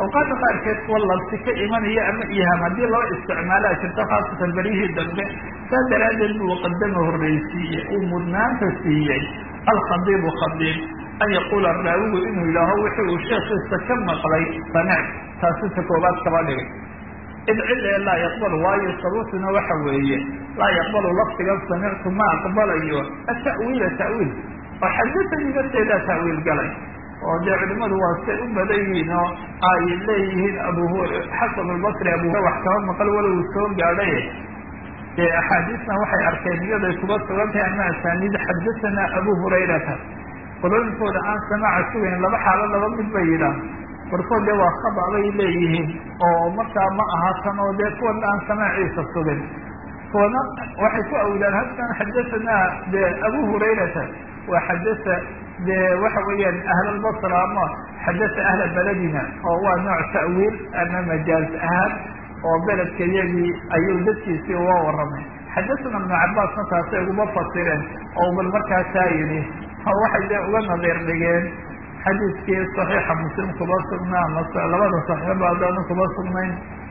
awqaada qaarkeed kuwa labsi ka imanaya ama iham haddii loo isticmaalaa jirto khaasatan beryihii dambe saa daraaddeed buu qadama horreysiiyey uu mudnaanta siiyey alkhadiibu khadiib an yaquula raawigu inuu yidhaaho wixii uu sheekiisa ka maqlay samic taasita koobaad kaba dhigay id cid ee laa yaqbalu waayo sababtuna waxa weeye laa yaqbalu lafdigan samictu ma aqbalayo ata'wiila ta'wiil oo xadisanii nafteedaa ta'wiil galay oo dee culimadu waa say u badan yihiin oo ay leeyihiin abu xasan albasri abu wax kaba maqal walow soo gaadhay dee axaadiisna waxay arkeen iyaday kuba sugan tahay ama asaaniid xadasanaa abu hurayrata qolooyinkooda aan samaaca sugayn laba xaalo laba mid bay yidhaah barkood dee waa khada bay leeyihiin oo markaa ma aha tan oo dee kuwana aan samaaciisa sugin kuwana waxay ku awdaan halkan xadasanaa dee abu hurayrata waa xadasa dee waxa weeyaan ahlalbasra ama xadasa ahla beledina oo waa nooc ta'wiil ama majaaz ahaan oo beledka iyagii ayuu dadkiisii uga warramay xadasana ibnu cabaasna taasay uguma fasireen oo bal markaasaa yidhi waxay dee uga nadiir dhigeen xadiiskii saxiixa muslim kuba sugnaa mase labada saxiixba haddaanu kuba sugnayn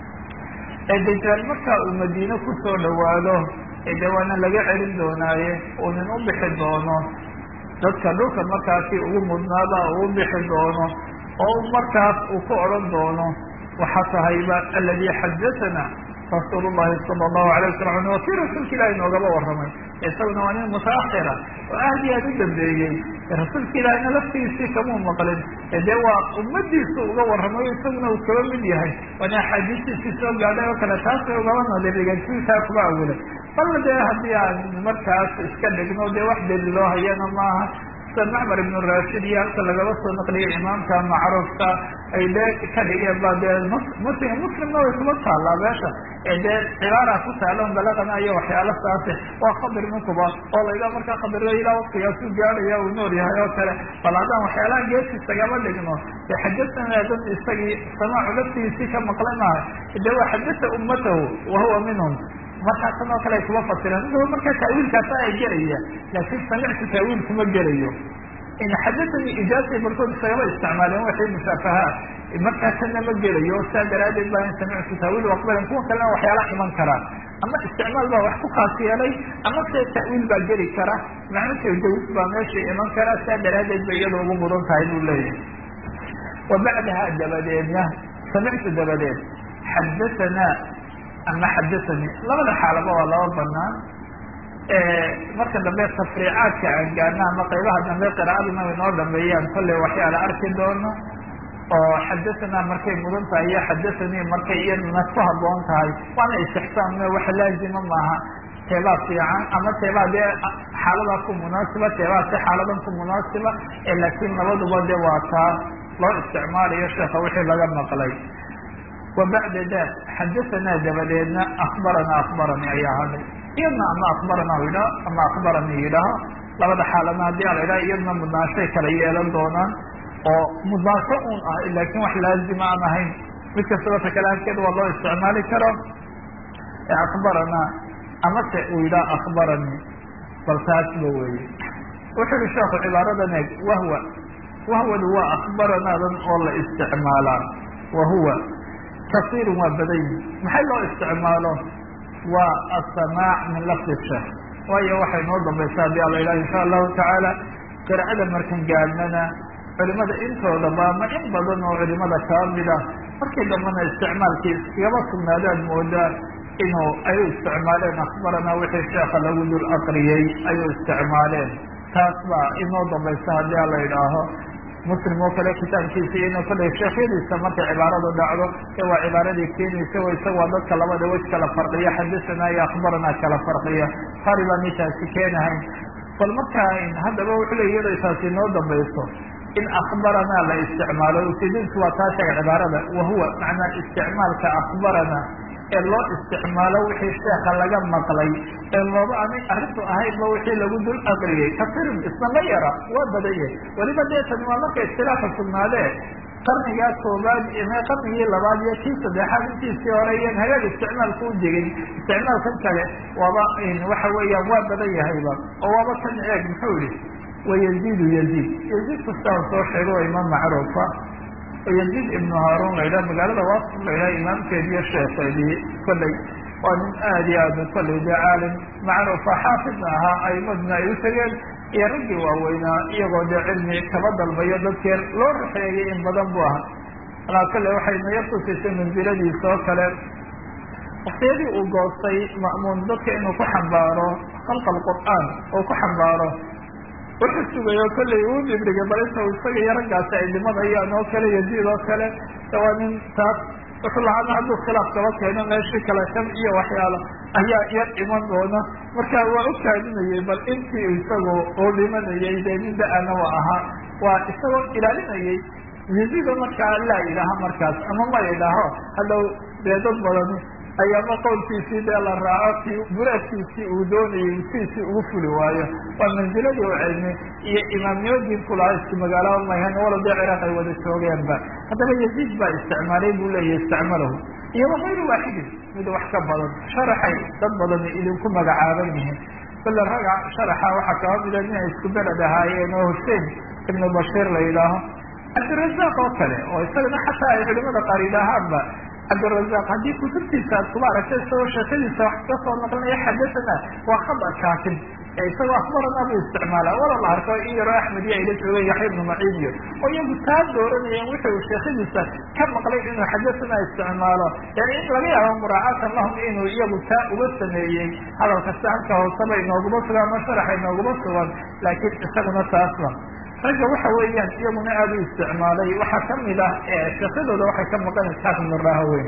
ee dajaal markaa uu madiine kusoo dhawaado ee dee waana laga celin doonaaye uu nin u bixi doono dadka dhulka markaasi ugu mudnaada uu bixi doono oo markaas uu ku odhan doono waxaa tahayba aladi xadathana rasuul llahi sala allahu alay wasalam waa kii rasuulka ilahi noogaba warramay isaguna waa nin mutaakhira oo aad iyo aad u dambeeyey rasuulka ilaahina laftiisii kamuu maqlin dee waa ummadiisu uga warramayo isaguna uu kaba mid yahay waana axaadiistiisii soo gaadhay oo kale taasay ugaba nadirigeen sitaa kuba awilay balla dee haddii aan markaas iska dhigno dee wax daliiloo hayana maaha sida macmar ibnu rashid iyo halka lagaba soo naqliyay imaamka macruufka ay dee ka dhigeen ba dee muslim muslimna way kuma taallaa meesha ee dee cibaara ku taalan balaqana iyo waxyaala saase waa khadir ninkuba oo layda markaa khadirda ilaa waktigaasu gaadhaya uu nool yahay oo kale bal haddaan waxyaalaha geesisagama dhigno dee xadasana dad isagii samaacu laftigiisii ka maqlay maaha dee waa xadasa ummatahu wahuwa minhum markaa tan oo kale ay kuma fasireen inu markaa taawiilkaasa ay gelaya laakin samictu taawiil kuma gelayo xadasani ijaasay barkood isagama isticmaaleen waxay mushaafahaat markaa tanna ma gelayo saa daraadeed baa in samictu taawiil aqbalan kuwa kalena waxyaala iman karaan ama isticmaal baa wax ku khaas yeelay ama se ta'wiil baa geli kara macno tajawis baa meesha iman kara saa daraadeed bay iyada ugu mudan tahay buu leeyahay wa bacdaha dabadeedna samictu dabadeed xadasanaa ama xadasanii labada xaalaba waa laba banaan marka dambe tafriicaadka aan gaarna ama qaybaha dambe qira'aduna way noo dhameeyaan kolley waxyaala arki doono oo xadasanaa markay mudan tahay iyo xadasanii markay iyaduna ku haboon tahay waana istixsaan wax laazima maaha teebaa fiican ama teebaa dee xaaladaa ku munaasiba teebaa si xaaladan ku munaasiba laakiin labaduba de waa taa loo isticmaalayo sheeka wixii laga maqlay wa bacda da xadasanaa dabadeedna akbaranaa akbaranii ayaa hadhay iyadna ama akbarana yidhaho ama akbaranii yidhaaho labada xaalana haddii a la yidhaha iyadna mudnaashay kala yeelan doonaan oo mudnaasho un ah laakin wax laazima aan ahayn mid kastaba ta kale halkeed waa loo isticmaali karo akbaranaa amase uu yidhaha akbaranii bal taasba weye wuxuu yihi sheekhu cibaaradan eeg wahwa wahwadu waa akbaranaadan oo la isticmaalaa wahuwa kasiirun waa badan yihi maxay loo isticmaalo waa asamaac min lafdi sheekh waayo waxay noo dambaysa haddii ala ilahi insha allahu tacaala qiraa'ada markan gaadnana culimada intoodaba ama in badan oo culimada kaba mida markii dambena isticmaalkii iskagaba sugnaadaad moodaa inuu ay u isticmaaleen akbaranaa wixii sheeka lagu dul aqriyey ay u isticmaaleen taas baa inoo dambaysa haddii ala idhaaho muslim oo kale kitaabkiisa ino kollay sheekhyadiisa markay cibaaradu dhacdo ee waa cibaaradii keenaysa o isaga waa dadka labada wej kala farqiya xadasanaa iyo akbaranaa kala farqiya qari baan intaasi keenahayn bal markaa haddaba wuxuu le iyadoo taasi inoo dambayso in akbaranaa la isticmaalo ujeedintu waa taa sheega cibaarada wahuwa macnaa isticmaalka akbarana ee loo isticmaalo wixii sheeka laga maqlay ee looba ani arrintu ahaynba wixii lagu dul aqriyey kasirin isna ma yara waa badan yahay weliba dee tani waa marka istilaaxa sugnaadee qarnigaa koobaad ime qarnigii labaad iyo kii saddexaad intiisii hore iyan hagaag isticmaalka u jegin isticmaalkan kale waaba waxa weeyaan waa badan yahayba oo waaba kan eeg muxuu yihi wayaziidu yaziid yaziid kastaan soo sheego waa imaam macruufa oo yaziid ibnu haarun la yidhaha magaalada waasif la yidhaha imaamkeediiyo sheekeedii kolley waa nin aada iyo aada kolley dee caalim macruufa xaafidna ahaa aimadna ay u tegeen iyo raggii waaweynaa iyagoo dee cilmi kaba dalbayo dadkii loo raxeeyay in badan bu ahaa alaa kale waxay naya tusisay mansiladiisa oo kale waktiyadii uu goostay ma'muun dadka inuu ku xambaaro khalqa alqur'aan oo ku xambaaro wuxuu sugayo kolley uu dhibrigay bal inta isaga iyo raggaasi ay dhimanayaan oo kale yaziid oo kale waa nin taas wuxuu lahaana hadduu khilaaf kaba keeno meeshii kale sham iyo waxyaalo ayaa yar iman doona marka waa u kaadinayay bal intii isagu uu dhimanayay dee nin da-ana wa ahaa waa isagoo ilaalinayay yaziido markaa laa yidhaaha markaas ama ma yidhaaho hadhow dee dad badani ayaama qowlkiisii dee la raaco kii buraadkiisii uu doonayay siisii ugu fuli waayo waa manziladii u cilmi iyo imaamnimadiinku lahaa isku magaalaaba mayhan walo dee ciraaq ay wada joogeenba haddaba yaziid baa isticmaalay buu leeyahy isticmalahu iyo wakayru waaxidin mid wax ka badan sharaxay dad badani idinku magacaaban yihiin bale raga sharaxa waxaa kaba mida inay isku beled ahaayeen oo hussein ibnu bashiir la yidhaaho cabdirazaaq oo kale oo isagana xataa ay culimada qaar yidhaahaanba cabdirazaaq haddii kutubtiisa aad kuba aragtay isagoo sheekadiisa wax ka soo naqlinaya xadasana waa khada kaakin ee isagoo akbarana buu isticmaala wala la arko in yaroo axmed iyo ayla joogeen yaxya ibnu maciin iyo oo iyagu taa dooranayeen wuxuu sheekadiisa ka maqlay inuu xadasana isticmaalo yani in laga yaabo muraacatan lahum inuu iyagu taa uga sameeyey hadalka saanka hooseba inooguma sugan ama sharaxa inooguma sugan laakiin isaguna taasba ragga waxa weeyaan iyaguna aada u isticmaalay waxaa kamid ah sheekadooda waxay ka maqan isxaaq ibnu rahaweyn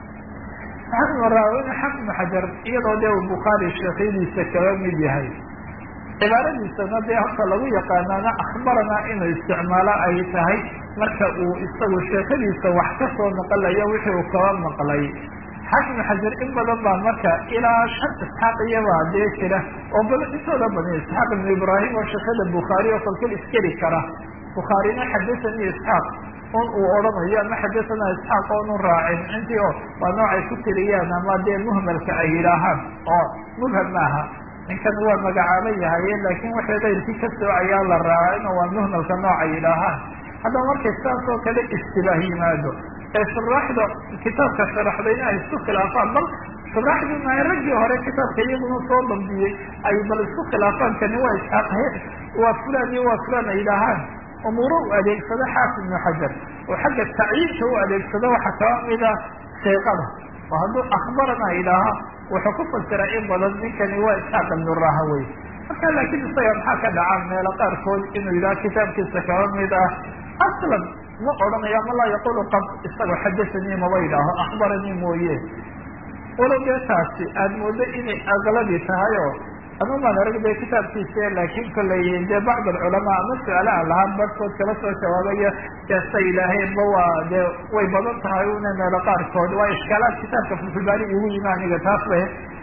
isxaaq ibnu rahaweyn xaq ibnu xajar iyadoo dee uu bukhaari sheekhyadiisa kaba mid yahay cibaaradiisana dee horta lagu yaqaanaana akhbarana inuu isticmaalo ay tahay marka uu isagu sheekadiisa wax ka soo naqalayo wixii uu kaba maqlay xaaq ibnu xajar in badan baa marka ilaa shan isxaaq iyabaa dee jira oo bal intooda badan isxaaq ibnu ibraahim oo sheekada bukhaari oo kolkol iskeli kara bukhaarina xadasani isxaaq un uu odhanayo ama xadasana isxaaq oonu raacin intii o waa noocay ku tiriyaan ama dee muhmalka ay yidhaahaan oo mubham maaha ninkan waa magacaaban yahaye laakin waxay kayrkii ka soocayaa la raacin oo waa muhmalka noocay yidhaahaan haddaba markay saas oo kale istibaah yimaado ee shuraaxda kitaabka sharaxdayna ay isku khilaafaan bal shuraaxdiina raggii hore kitaabka iyaguna soo dambiyey ay bal isku khilaafaan kani waa isxaaqhe waa fulan iyo waa fulan ay yidhaahaan umuuro u adeegsado xaafid ibnu xajar oo xagga tacyiinka u adeegsado waxaa kaba mida sheeqada oo hadduu akhbarana yidhaaha wuxuu ku fasiraa in badan ninkani waa isxaaq ibnu rahawey marka laakiin isaga maxaa ka dhaca meelo qaarkood inuu yidhaha kitaabkiisa kaba mid ah aslan ma odhanayo ama laa yaqulu qad isagoo xadasanii maba yidhaaho akhbaranii mooye walow dee taasi aada moodo inay aqlabi tahay oo ama maan arag dee kitaabkiisa laakin kollay dee bacd alculamaa ama su-aala aan lahaan barhkood kala soo jawaabayo deesa ilaaheenba waa dee way badan tahay una meelo qaarkood waa ishkaalaad kitaabka fulfulbaani igu yimi aniga taas ba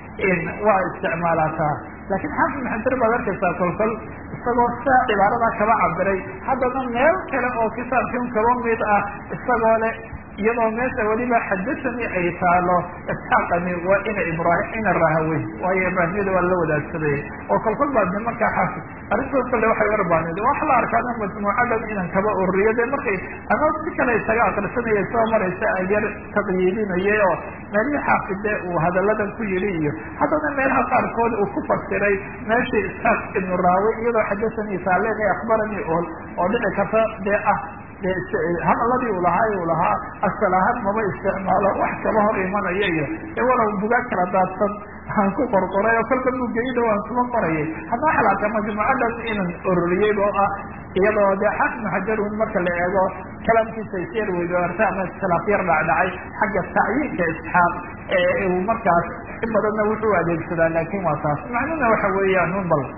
waa isticmaalataa laakiin xaafid ibn xajar baad arkaysaa kolkol isagoo saa cibaaradaa kaba cabiray haddana meel kale oo kitaabkan kaba mid ah isagoo le iyadoo meesha weliba xadasani ay taalo isxaaqani waa ina ibrahim ina rahaweyn waayo ibraahimyada waa la wadaagsaday oo kolkol baa de markaa xaafid arrintood kale waxay warbaaned waxa la arkaana majmuucadan inan kaba ururiyo de markay ama si kale isaga akrisanaya soo maraysa aan yar taqyiidinayay oo meelihii xaafide uu hadalladan ku yidhi iyo haddana meelaha qaarkood uu ku fasiray meeshii isxaaq ibnu rahaweyn iyadoo xadasani taaleen akhbaranii ool oo dhici karta dee ah hadaladii uu lahaa uu lahaa asal ahaan maba isticmaalo wax kaba hor imanaya iyo ee walow bugaag kala daadsan aan ku qorqoray oo kolka bugeyda waan kuma qorayay hadda waxa la arkaa majmuucadan inan ururiyey oo ah iyadoo dee xaafid xajarun marka la eego kalaamkiisa isyar weydoarta ama iskhilaaf yar dhacdhacay xagga tacyiinka isxaaq ee uu markaas in badanna wuxuu adeegsadaa laakin waa taas macnuna waxa weeyaan un bal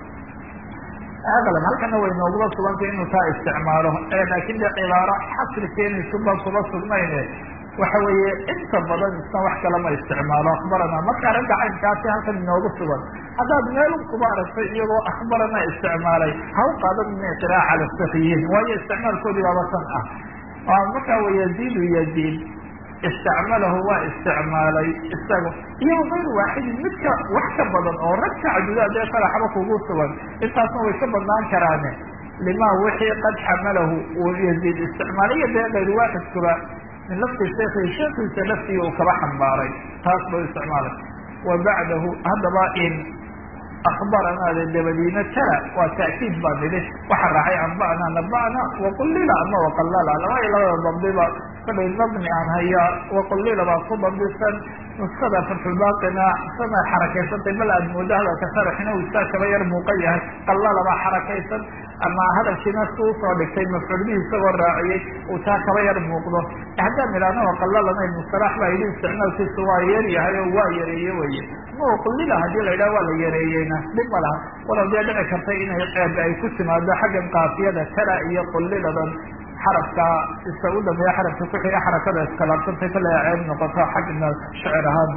aqlan halkana way noogula sugantay inuu taa isticmaalo laakin de cibaaro xasri keenaysu baan kuma sugnayne waxa weeye inta badan isna wax kale ma isticmaalo akhbarana marka ragga caynkaasi halkan inoogu sugan haddaad meelun kuba aragtay iyagoo akhbarana isticmaalay ha u qaadan ina qiraaca cala sakiyiin waayo isticmaalkoodii baaba tan ah marka wa yaziidu yaziid istacmalahu waa isticmaalay isaga iyo gayru waaxidin midka wax ka badan oo rag ka cadudaa dee faraxba kugu sugan intaasna way ka badnaan karaane lima wixii qad xamalahu uu yaziid isticmaalayo dee kayr waaxidkuba min lafti sheekhi sheekiisa laftigii uu kaba xambaaray taas ba isticmaalay wa bacdahu haddaba in akbaranaada dabadiina kala waa ta'kiid baa nidhi waxa raacay anba'na naba'na waqulila ama waqalala laba iyo labada dambiba kolay nabni aan hayaa waqulila baa ku dambisan nuskada fatxulbaaqina sana xarakaysantay bal aad moodo hadalka sharaxina uu isaa kaba yar muuqan yahay qalala baa xarakaysan ama hadalkiina si usoo dhigtay mafcuul bihi isagoo raaciyey uu taa kaba yar muuqdo haddaan idhaahno waqalalana musalax baa yidhi isticmaalkiisu waa yeer yahay oo waa yareeye weye ma qulila hadii la yidhaha waa la yareeyeyna dhib ma laha walow dee dhici kartay inay ceeb ay ku timaado xaggan kaafiyada tala iyo quliladan xarafka isa u dhameeya xarafka kuxiga xarakada iskalaabsantay kale ceeb noqoto xagna shecir ahaan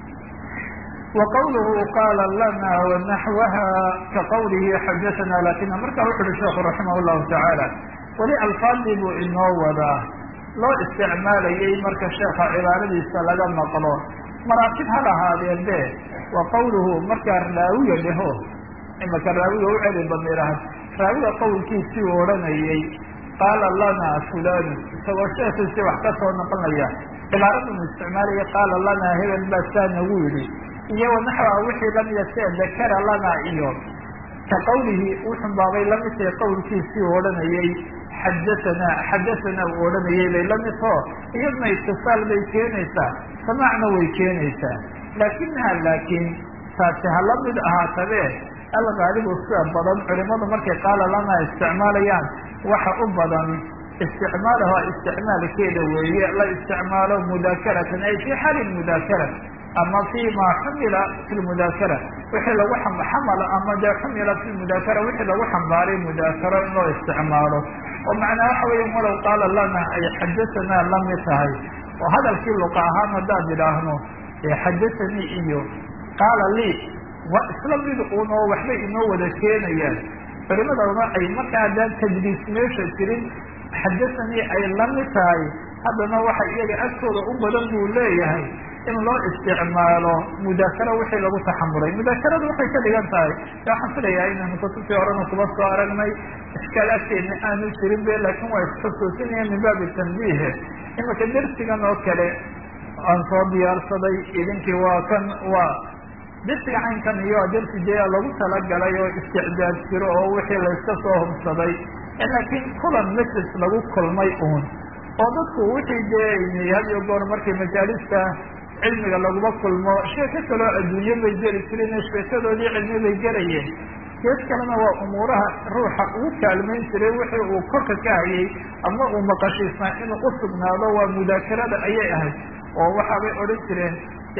وqwlه qاla lana وnaxوha kaqwlihi xadaثna lakina marka wuxu uhi sheekhu raximah الlahu taعaalى weli alfaadii buu inoo wadaa loo isticmaalayay marka sheeka cibaaradiisa laga maqlo maraatib ha lahaadeen be wa qawluhu markaa raawiga dheho imaka raawiga u celi bamiirahan raawiga qowlkiisii u odhanayay qaala lana fulan isagoo sheekiisii wax ka soo noqonaya cibaaradan isticmaalaya qaala lana hebel baa saa nagu yidhi iyo wanaxwa wixii lamida sia dakara lana iyo ka qawlihi wuxun baabay lamid tahay qowlkiisii u odhanayay xadathana xadathana uu odhanayay bay lamid tao iyadna itisaal bay keenaysaa samaacna way keenaysaa laakinaha laakiin taasi ha la mid ahaatabe algaalibu sida badan culimadu markay qaala lana isticmaalayaan waxa u badan isticmaalaha isticmaalkeeda weeye la isticmaalo mudaakaratan ay fi xaali mudaakara ama fi ma xumila fi lmudaakara wixii lagu xamalo ama dee xumila fi mudaakara wixii lagu xambaaray mudaakaro in loo isticmaalo oo macnaa waxa weya walow qaala lana ay xadathana lamid tahay oo hadalkii luqa ahaan haddaan idhaahno xadathanii iyo qaala lii waa isla mid un oo waxbay inoo wada keenayaan culimadana ay marka haddaan tajliis meesha jirin xadathanii ay lamid tahay haddana waxa iyaga agtooda u badan buu leeyahay in loo isticmaalo mudaakaro wixii lagu taxamulay mudaakaradu waxay ka dhigan tahay waxaan filayaa inaynu kutubtii horena kuba soo aragnay iskaal agteedna aanu jirin be laakin waa isxusuusinaya min baabi tanbiihe imika dersigan oo kale aan soo diyaarsaday idinkii waa kan waa dersiga caynkan iyo dersi dee lagu talagalay oo isticdaad jiro oo wixii layska soo hubsaday laakiin kulan majlis lagu kulmay uun oo dadku wixii dee had iyo goor markii majaalista cilmiga laguma kulmo sheeko kaloo adduunye bay geli jireen sheekadoodii cilmi bay gelayeen gees kalena waa umuuraha ruuxa ugu kaalmayn jiray wixii uu korka ka hayay ama uu maqashiisnaa inuu usugnaado waa mudaakarada ayay ahayd oo waxaabay odhan jireen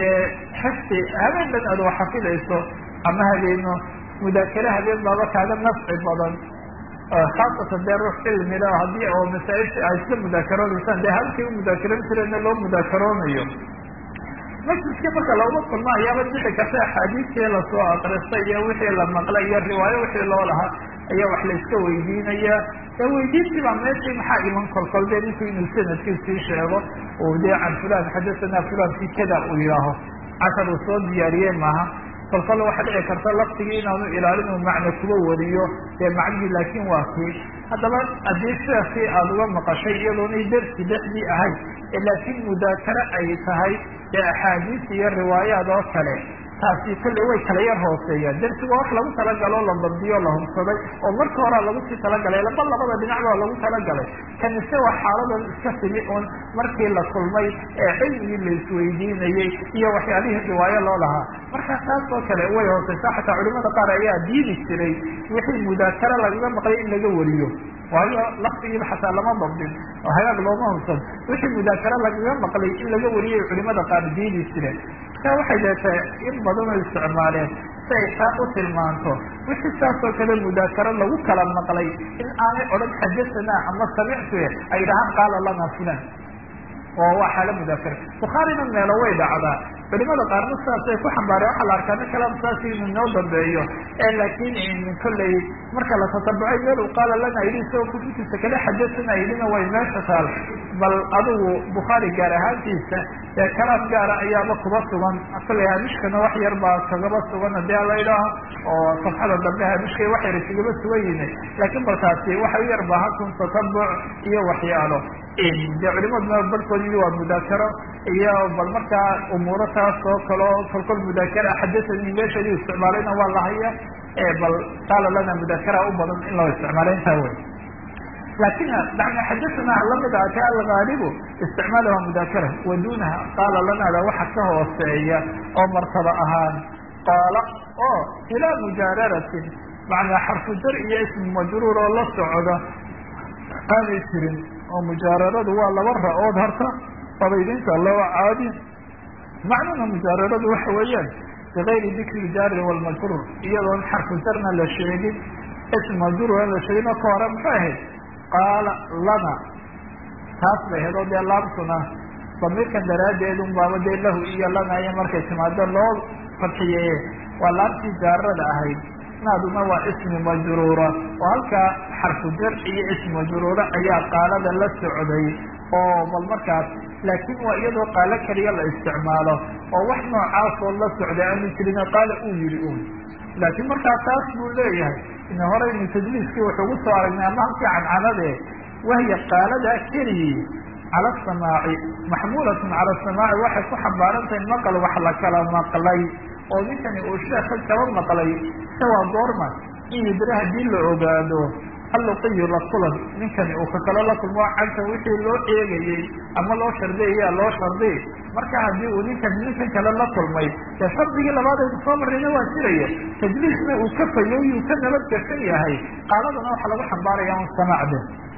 xifti habeen dhan aad wax xafidayso ama habeeno mudaakare habeen baaba kaaga nafci badan khaasatan dee ruux cilmila haddii oo masaaisha ay isla mudaakaronaysaan dee halkii u mudaakaran jireenna loo mudaakaroonayo majliskii marka laguma kulmo ayaaba dhici karta axaadiistii lasoo akristay iyo wixii la maqlay iyo riwaayo wixii loo lahaa ayaa wax layska weydiinaya ee weydiintii baa meeshii maxaa iman kolkol dee ninku inuu sanadkiisii sheego oo dee can fulan xadathana fulan fi kada uu yidhaaho cashar uu soo diyaariyey maaha kolkol waxaa dhici karta laftigii inaanu ilaalin uu macno kuba wariyo dee macnihii laakin waa kii haddaba haddii sheekii aada uga maqashay iyadoonay dersi dhexdii ahayd laakiin mudaakare ay tahay ee axaadiis iyo riwaayaad oo kale taasi kolley way kala yar hooseeyaan dersigu wax lagu talagalo la dabdiyo la hubsaday oo marka horaa lagu sii talagalay laba labada dhinac baa lagu talagalay kanise waa xaaladan iska timi un markii la kulmay ee cilmigii la isweydiinayey iyo waxyaalihii riwaayo loo lahaa marka taas oo kale way hooseysaa xataa culimada qaar ayaa diidi jiray wixii mudaakare lagaga maqlay in laga wariyo waayo laftigiiba xataa lama dabdin oo hagaag looma hubsan wixii mudaakare lagaga maqlay in laga wariyay culimada qaar diidi jireen marka waxay deetay in badan oo isticmaaleen si ay taa u tilmaanto wixii saasoo kale mudaakaro lagu kala maqlay in aanay odhan xadathana ama samictu ay dhahaan qaala lana fulan oo waa xaalo mudaakara bukhaarina meelo way dhacdaa culimada qaarna sidaasay ku xambaareen waxaa la arkaa nin kalaam saasi inuu inoo dambeeyo laakiin kolley marka la tatabucay meel uu qaala lana yidhi isagoo kutubtiisa kale xadasana yidhina way meesha taal bal adigu bukhaari gaar ahaantiisa ee kalaam gaara ayaaba kuba sugan kolley haamishkana wax yar baa kagaba sugan hadii ala idhaaho oo safxada dambe haamishka wax yar kagaba sugan yihin laakiin balkaasi waxa u yar baahatun tatabuc iyo waxyaalo de culimaduna barkood yidi waa mudaakaro iyo bal markaa umuuro taas oo kaleo kolkol mudaakara xadasani meesheedu isticmaalayna waa lahaya bal qaala lana mudaakara u badan in loo isticmaalo intaa wey lakin yani xadasana lamid ah ka algaalibu isticmaalaha mudaakara wa dunaha qaala lanada waxa ka hooseeya oo martaba ahaan qaala oo ilaa mujaararatin macnaa xarfu jar iyo ismu majruur oo la socda aanay jirin oo mujaararadu waa laba ra-ood horta qabaydinta laba caadi macnuna mujaararadu waxa weeyaan bigayri dikri jaari walmajruur iyadoon xarfu jarna la sheegin ism majruur aan la sheegin oo ka hore muxuu ahayd qaala lana taas bay ahayd oo dee laabtuna damiirkan daraaddeed un baaba dee lahu iyo lana iyo markay timaado loo fadxiyeye waa laabtii jaarada ahayd naaduna waa ismi majruura oo halkaa xarfu jar iyo ismi majruura ayaa qaalada la socday oo bal markaas laakiin waa iyadoo qaalo keliya la isticmaalo oo wax noocaasoo la socday aanu jirin qaala uu yihi un laakiin markaa taas buu leeyahay ina horeynu tajliiskii wuxuugu soo aragnay ama halkii cancanade wahya qaaladaa keliyii cala asamaaci maxmuulatun cala asamaaci waxay ku xambaaran tahay maqal wax la kala maqlay oo ninkani uu sheeka kaba maqlay ise waa goorma in yidra haddii la ogaado alluqiyu la kulan ninkani uu kakalo la kulmo cagta wixii loo eegayey ama loo shardiyaya loo shardiy marka haddii uu ninkan ninkan kale la kulmay dee shardigii labaadaynu soo marrayna waa jiraya tajliisna uu ka fayoyuu ka nabad gashan yahay qaaladana waxa lagu xambaaraya un samaacde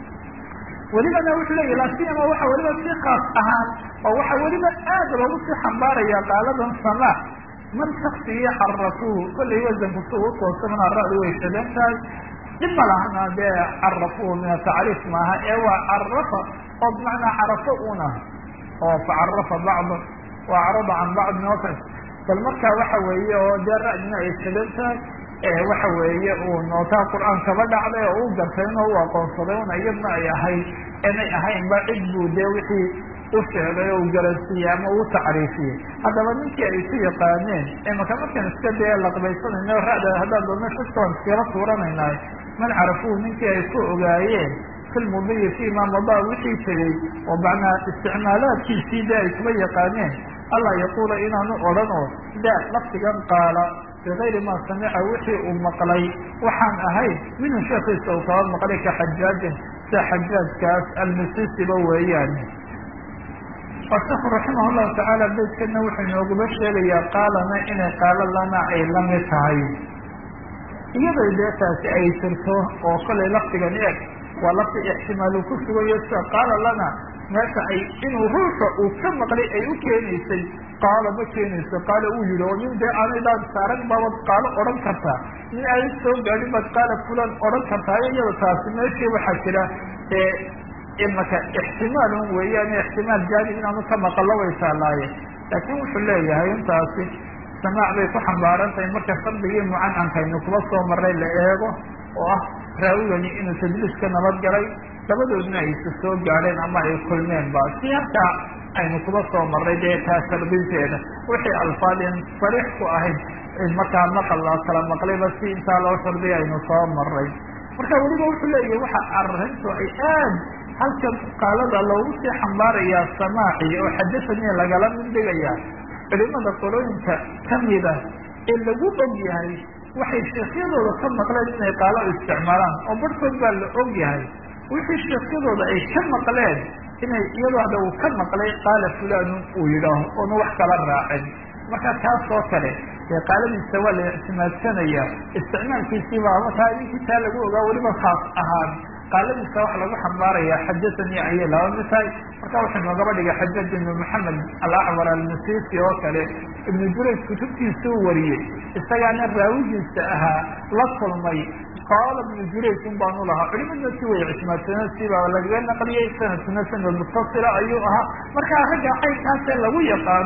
welibana wuxuu leeyahy laasiyama waxa weliba si kaas ahaan oo waxa weliba aad loogu sii xambaaraya qaaladan samaac man shaksigii carafuuhu kollay wasanku si u toosamana ra-du way shadan tahay dib ma lahana dee carafuuhu min atacriif maaha ee waa carafa oo bimacnaa carafo una oo facarafa bacdu wa acrada can bacdin oo kale bal marka waxa weeye oo dee ra-dina ay shadan tahay waxa weeye uu nootaa qur-aan kaba dhacday oo u gartay inoo u aqoonsaday una iyadna ay ahayd inay ahaynba cid buu dee wixii u sheegay oo u garansiiyey ama uu tacriifiyey haddaba ninkii ay ku yaqaaneen imaka markaan iska dee laqbaysanayno ra-da haddaan doona shaskaan iskala tuuranaynaay man carafuhu ninkii ay ku ogaayeen filmudiyi fima madaa wixii tegey oo macnaa isticmaalaadkiisii dee ay kuba yaqaaneen alla yaquula inaanu odhan oo da laftigan qaala bigayri ma samica wixii uu maqlay waxaan ahayn minhu sheekiisa uu kaba maqlay ka xajaajin sida xajaajkaas almisisiba weeyaan asheku raximah llahu tacaala beydkana wuxuu inooguba sheegayaa qaalana inay qaalo lana ay lamid tahay iyaday dee taasi ay jirto oo kolay laftigan eeg waa lafti ixtimaalu ku sugayo sida qaala lana meesha ay inuu ruuxa uu ka maqlay ay u keenaysay qaala ma keenayso qaala uu yihi oo nin dee aanay daan saaran baabad qaalo odhan kartaa nin aanay soo gaadhin baad qaala fulan odhan kartaa iyada taasi meeshii waxaa jira ee imaka ixtimaalun weeyaan ixtimaal jaanib inaanu ka maqallo way taalaaye laakiin wuxuu leeyahay intaasi samaac bay ku xambaaran tahay marka shardigii mucancamkaynu kuba soo maray la eego oo ah raawigani inuu tadliis ka nabad galay labadoodna ay isa soo gaadheen ama ay kulmeen ba si halkaa aynu kuba soo maray dee taa shardinteeda wixii alfaadin sariix ku ahayd markaa maqal la kala maqlayba si intaa loo shardiya aynu soo maray marka weliba wuxuu leeyahay waxa arrintu ay aad halkan qaalada loogu sii xambaarayaa samaaci oo xadasani lagala mindhigayaa culimada qolooyinka kamida ee lagu og yahay waxay sheekhyadooda ka maqleen inay qaalo isticmaalaan oo barhkood baa la og yahay wixii sheekhyadooda ay ka maqleen inay iyadoo hadda uu ka maqlay qaala fulanu uu yidhaaho oonu wax kala raacin marka taas oo kale dee qaaladiisa waa la ictimaadsanaya isticmaalkiisii baa markaa ninkii taa lagu ogaa weliba khaas ahaan qaaladiisa waxa lagu xambaaraya xajatani ayay laba mid tahay marka wuxuu noogaba dhigay xajaj ibnu maxamed alacwar almasisi oo kale ibnu jurayj kutubtiisa u wariyey isagaana raawigiisa ahaa la kulmay qaala ibnu jurayj un baanu lahaa culimadna si way ictimaadsaneen siba lagaga naqliyey sanadkuna sanad mutasila ayuu ahaa markaa ragga caynkaasee lagu yaqaano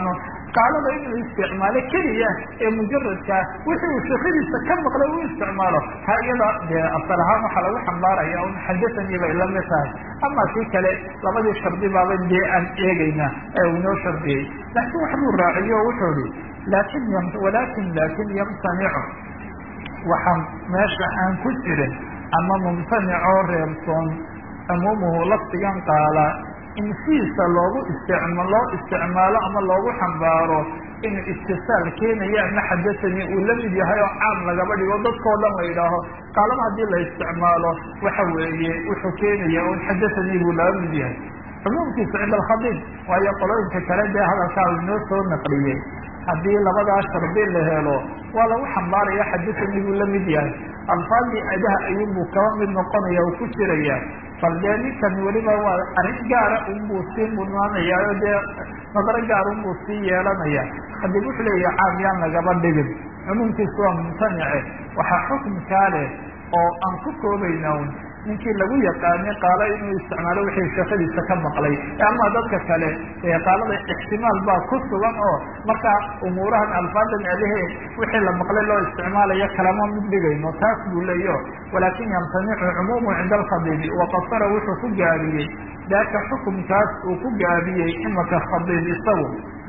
qaalada inuu isticmaalo keliya ee mujaradkaa wixii uu sheekadiisa ka maqlay uu isticmaalo ha iyada dee asal ahaan waxaa lagu xambaaraya un xadahanii bay lamid tahay ama kii kale labadii shardi baaba dee aan eegayna ee uu inoo shardiyey laakiin waxbuu raaciyo o wuxuu ihi lakin walakin lakin yamtanicu waxaan meesha aan ku jirin ama mumtanicoo reebsoon cumuumuhu lafdigan qaala in sidiisa loogu isticma loo isticmaalo ama loogu xambaaro inuu istisaal keenaya ama xadahanii uu la mid yahay oo caam lagaba dhigo dadkao dhan la yidhaaho qaalaba haddii la isticmaalo waxa weeye wuxuu keenaya un xadahanii buu laga mid yahay cumuumkiisa cinda alkhadiib waayo qolooyinka kale dee hadalkaa u inoo soo naqliyey haddii labadaa shardi la helo waa lagu xambaaraya xadahanii buu la mid yahay alfaadii adaha ayuunbuu kaba mid noqonaya uu ku jiraya bal dee ninkan weliba waa arrin gaara unbuu sii mudnaanayaayo dee nadaro gaar unbuu sii yeelanaya haddii wuxuu leeyahay caam yaan lagaba dhigin cumuumkiisu waa mumtanice waxaa xukunkaa leh oo aan ku koobayna un ninkii lagu yaqaanay qaalo inuu isticmaalo wixii sheekadiisa ka maqlay ama dadka kale qaalada ixtimaal baa ku sugan oo markaa umuurahan alfaadan adahe wixii la maqlay loo isticmaalayo kalama mid dhigayno taas buu leeyo walaakin yamtanicu cumuumu cinda alkhadiibi waqasara wuxuu ku gaabiyey daaka xukumkaas uu ku gaabiyey imaka khadiib isagu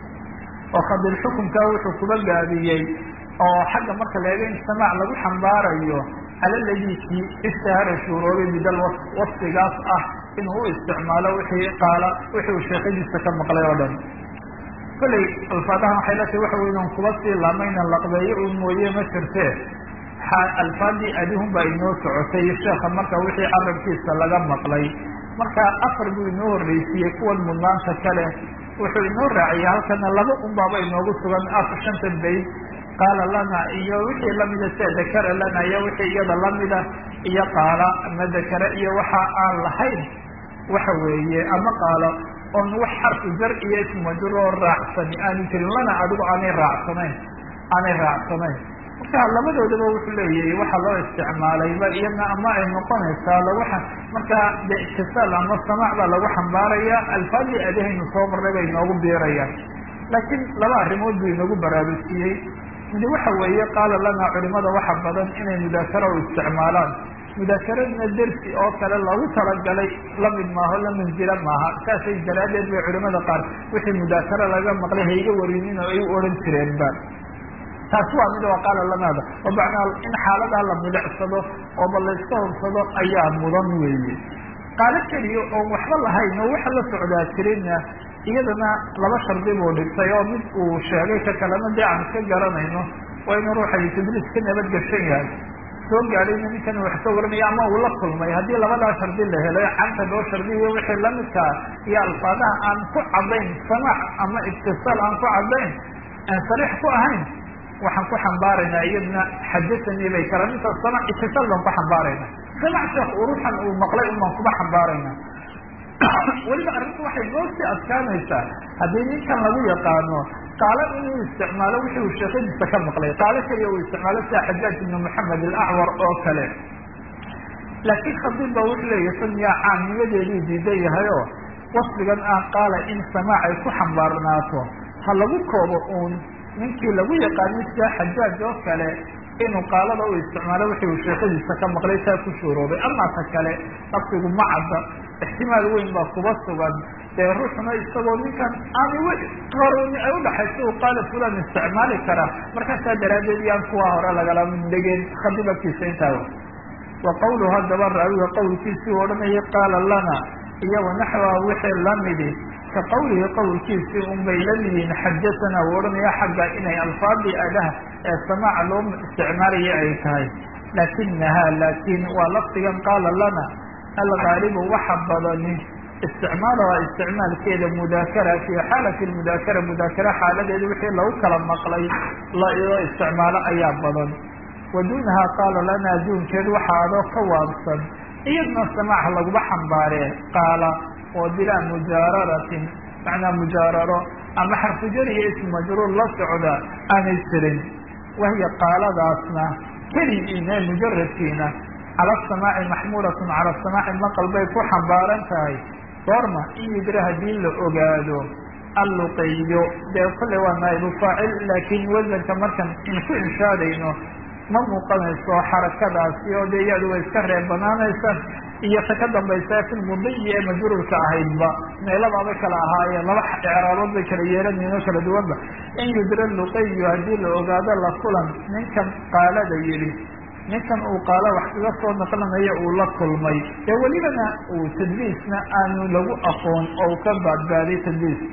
oo khadiib xukumkaa wuxuu kuba gaabiyey oo xagga marka laega in samaac lagu xambaarayo cala ladii kii ishtahara shuuroobay bidal wasfigaas ah inuu u isticmaalo wixii qaala wixii uu sheekadiisa ka maqlay oo dhan kollay alfaadahan waxay la tahay waxa wey inan kuba sii laamayna laqbeeyo un mooye ma jirtee alfaadii adihun baa inoo socotay sheekha marka wixii carabkiisa laga maqlay marka afar buu inoo horreysiiyey kuwan mudnaanta kale wuxuu inoo raaciyay halkana laba un baaba inoogu sugan afar shanta bayd qaala lana iyo wixii lamida sia dakara lana iyo wixii iyada lamida iyo qaala ama dakara iyo waxa aan lahayn waxa weeye ama qaalo oon wax xarfu jar iyo ismajuroo raacsani aanu jirin lana adigu aanay raacsanayn aanay raacsanayn marka labadoodaba wuxuu leeyahay waxaa loo isticmaalayba iyadna ama ay noqonaysaa lagu markaa de itisaal ama samaac baa lagu xambaaraya alfaadii adahaynu soo marnay bay inoogu biirayaan laakiin laba arrimood buu inoogu baraarujiyey midi waxa weeye qaala lana culimada waxa badan inay mudaakara u isticmaalaan mudaakeradna dersi oo kale loogu talagalay lamid maaho la manzila maaha saasay daraaddeed bay culimada qaar wixii mudaakara laga maqlay hayga warinin oo ay u odhan jireenba taasi waa mid waa qaala lanaada oo macnaa in xaaladaa la milicsado oo ba layska hubsado ayaa mudan weeye qaalo keliya oon waxba lahayn oo waxa la socdaa jirinna iyadana laba shardi buu dhigtay oo mid uu sheegay ka kalena dee aan iska garanayno waa inuu ruuxa tadliis ka nabadgeshan yahay soo gaadhayna ninkan wax ka waranaya ama uu la kulmay haddii labadaa shardi la helay canta loo shardiyo wixii lamidkaa iyo alfaadaha aan ku cadayn samaac ama ibtisaal aan ku cadayn aan sariix ku ahayn waxaan ku xambaaraynaa iyadna xadahanii bay kala minta samaac ibtisaal baan ku xambaarayna samac sheekh uu ruuxan uu maqlay un baan kuba xambaarayna weliba arrinta waxay noo sii adkaanaysaa haddii ninkan lagu yaqaano qaalo inuu isticmaalo wixii uu sheekadiisa ka maqlay qaalo keliya uu isticmaalo sida xajaaj ibnu maxamed alacwar oo kale laakiin khadiib ba wuxuu leeyahy san yaa caamnimadeeduu diidan yahay oo wasfigan ah qaala in samaac ay ku xambaarnaato ha lagu koobo uun ninkii lagu yaqaano sida xajaaj oo kale inuu qaalada u isticmaalo wixii uu sheekadiisa ka maqlay saa ku shuuroobay amaa ta kale lafdigu ma cadda ixtimaal weyn baa kuba sugan dee ruuxuna isagoo ninkan aana qaroni ay udhaxaysa u qaala fulan isticmaali karaa markaasaa daraaddeed yaan kuwa hore lagala dhegeen khadibabkiisa intaa wa qawluhu haddaba raawiga qawlkiisii u odhanayay qaala lana iyo wanaxwa wixii lamidi ka qawlihi qawlkiisii un bay la yihiin xajatana u odhanaya xagga inay alfaadii adaha ee samaaca loo isticmaalaya ay tahay laakinaha laakin waa lafdigan qaala lana algaalibu waxa badani isticmaalaha isticmaalkeeda mudaakara fi xaalati mudaakara mudaakara xaaladeeda wixii lagu kala maqlay loo isticmaalo ayaa badan wa duunaha qaala lana duunkeed waxa adoo ka waabsan iyadna samaac laguma xambaaree qaala oo bilaa mujaararatin macnaa mujaararo ama xarfujar iyo ismu majruur la socda aanay jirin wahiya qaaladaasna keligiina mujaradkiina cala asamaaci maxmuulatun cala asamaaci maqal bay ku xambaaran tahay goorma in yidra haddii la ogaado alluqiyo dee kolley waa naa'ibu faacil laakiin wasanka markan in ku inshaadayno ma muuqanayso xarakadaasi oo dee iyadu way iska reeb banaanaysa iyo ta ka dambaysa fi lmudiyi ee majruurka ahaydba meelabaabay kala ahaayeen laba icraabood bay kala yeelanayen oo kala duwanba in yudra luqiyu haddii la ogaado la kulan ninkan qaalada yidhi ninkan uu qaalo wax kaga soo naqlanayo uu la kulmay dee welibana uu tadliisna aanu lagu aqoon oo u ka baadbaadiy tadliis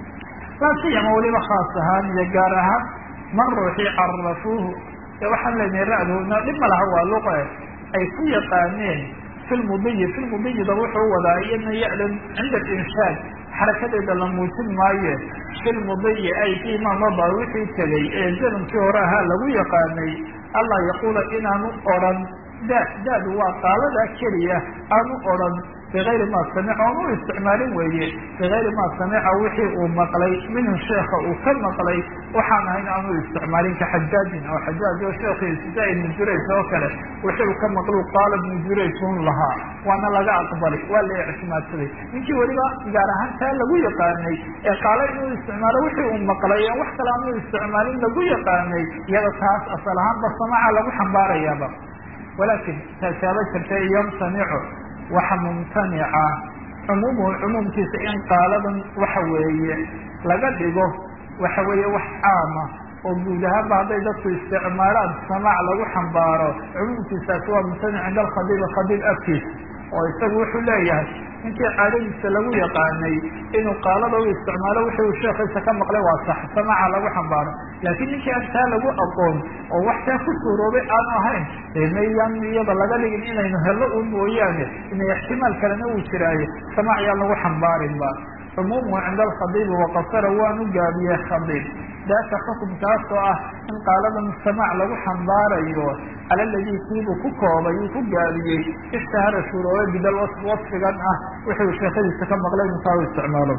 laasiyama weliba khaas ahaan iyo gaar ahaan man ruuxii carafuuhu ee waxaan leenahay ra-duuna dhib ma laha waa luqe ay ku yaqaaneen fi lmudiyi fi lmudiyida wuxuu wadaa iyadna ya-dan cinda alinshaad xarakadeeda la muujin maaye fi lmudiyi ay fii ma mada wixii tegay ee zanamkii hore ahaa lagu yaqaanay allah yaquula inaanu odran da daadu waa qaaladaa keliya aanu odran bigayri ma samica oon u isticmaalin weeye bigayri ma samica wixii uu maqlay minhu sheeka uu ka maqlay waxaan ahayn aanu isticmaalin ka xajaajin oo xajaaj oo sheekii sida ibnu jurays oo kale wixii uu ka maqlu qaala ibnu jurays un lahaa waana laga aqbalay waa la ictimaadsaday ninkii weliba gaar ahaan taa lagu yaqaanay ee qaala inuu isticmaalo wixii uu maqlay ee wax kale aanu isticmaalin lagu yaqaanay iyada taas asal ahaanba samaca lagu xambaarayaaba walaakin taasaaba jirta yamtanicu waxa mumtanica cumuumuhu cumuumkiisa in qaaladan waxa weeye laga dhigo waxa weeye wax caama oo guud ahaanba hadday dadku isticmaalaan samaac lagu xambaaro cumuumkiisaasi waa mumtanic cinda alkhadiib khadiib afkiisa oo isagu wuxuu leeyahay ninkii caadadiisa lagu yaqaanay inuu qaalada u isticmaalo wixii uu sheekhiisa ka maqlay waa sax samaaca lagu xambaaro laakiin ninkii aan taa lagu aqoon oo wax taa ku suuroobay aanu ahayn dee mayaan iyada laga dhigin inaynu hello un mooyaane inay ixtimaal kalena uu jiraayo samaac yaan lagu xambaarinba cumuumuhu cinda alkhadiibi waqasara waanu gaabiyey khadiib daaka xukumkaas oo ah in qaaladan samaac lagu xambaarayo cala ladii kiibuu ku koobay uu ku gaabiyey ishtahara shuroobay bidal wasfigan ah wuxuu sheekadiisa ka maqlay intaa u isticmaalo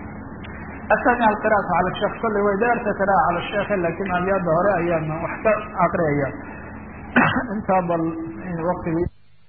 athani alqira'atu cala sheekh kolley way daarta qira'a cala sheekh lakin abyaada hore ayaan wax ka aqriyaya intaa bal waqtigi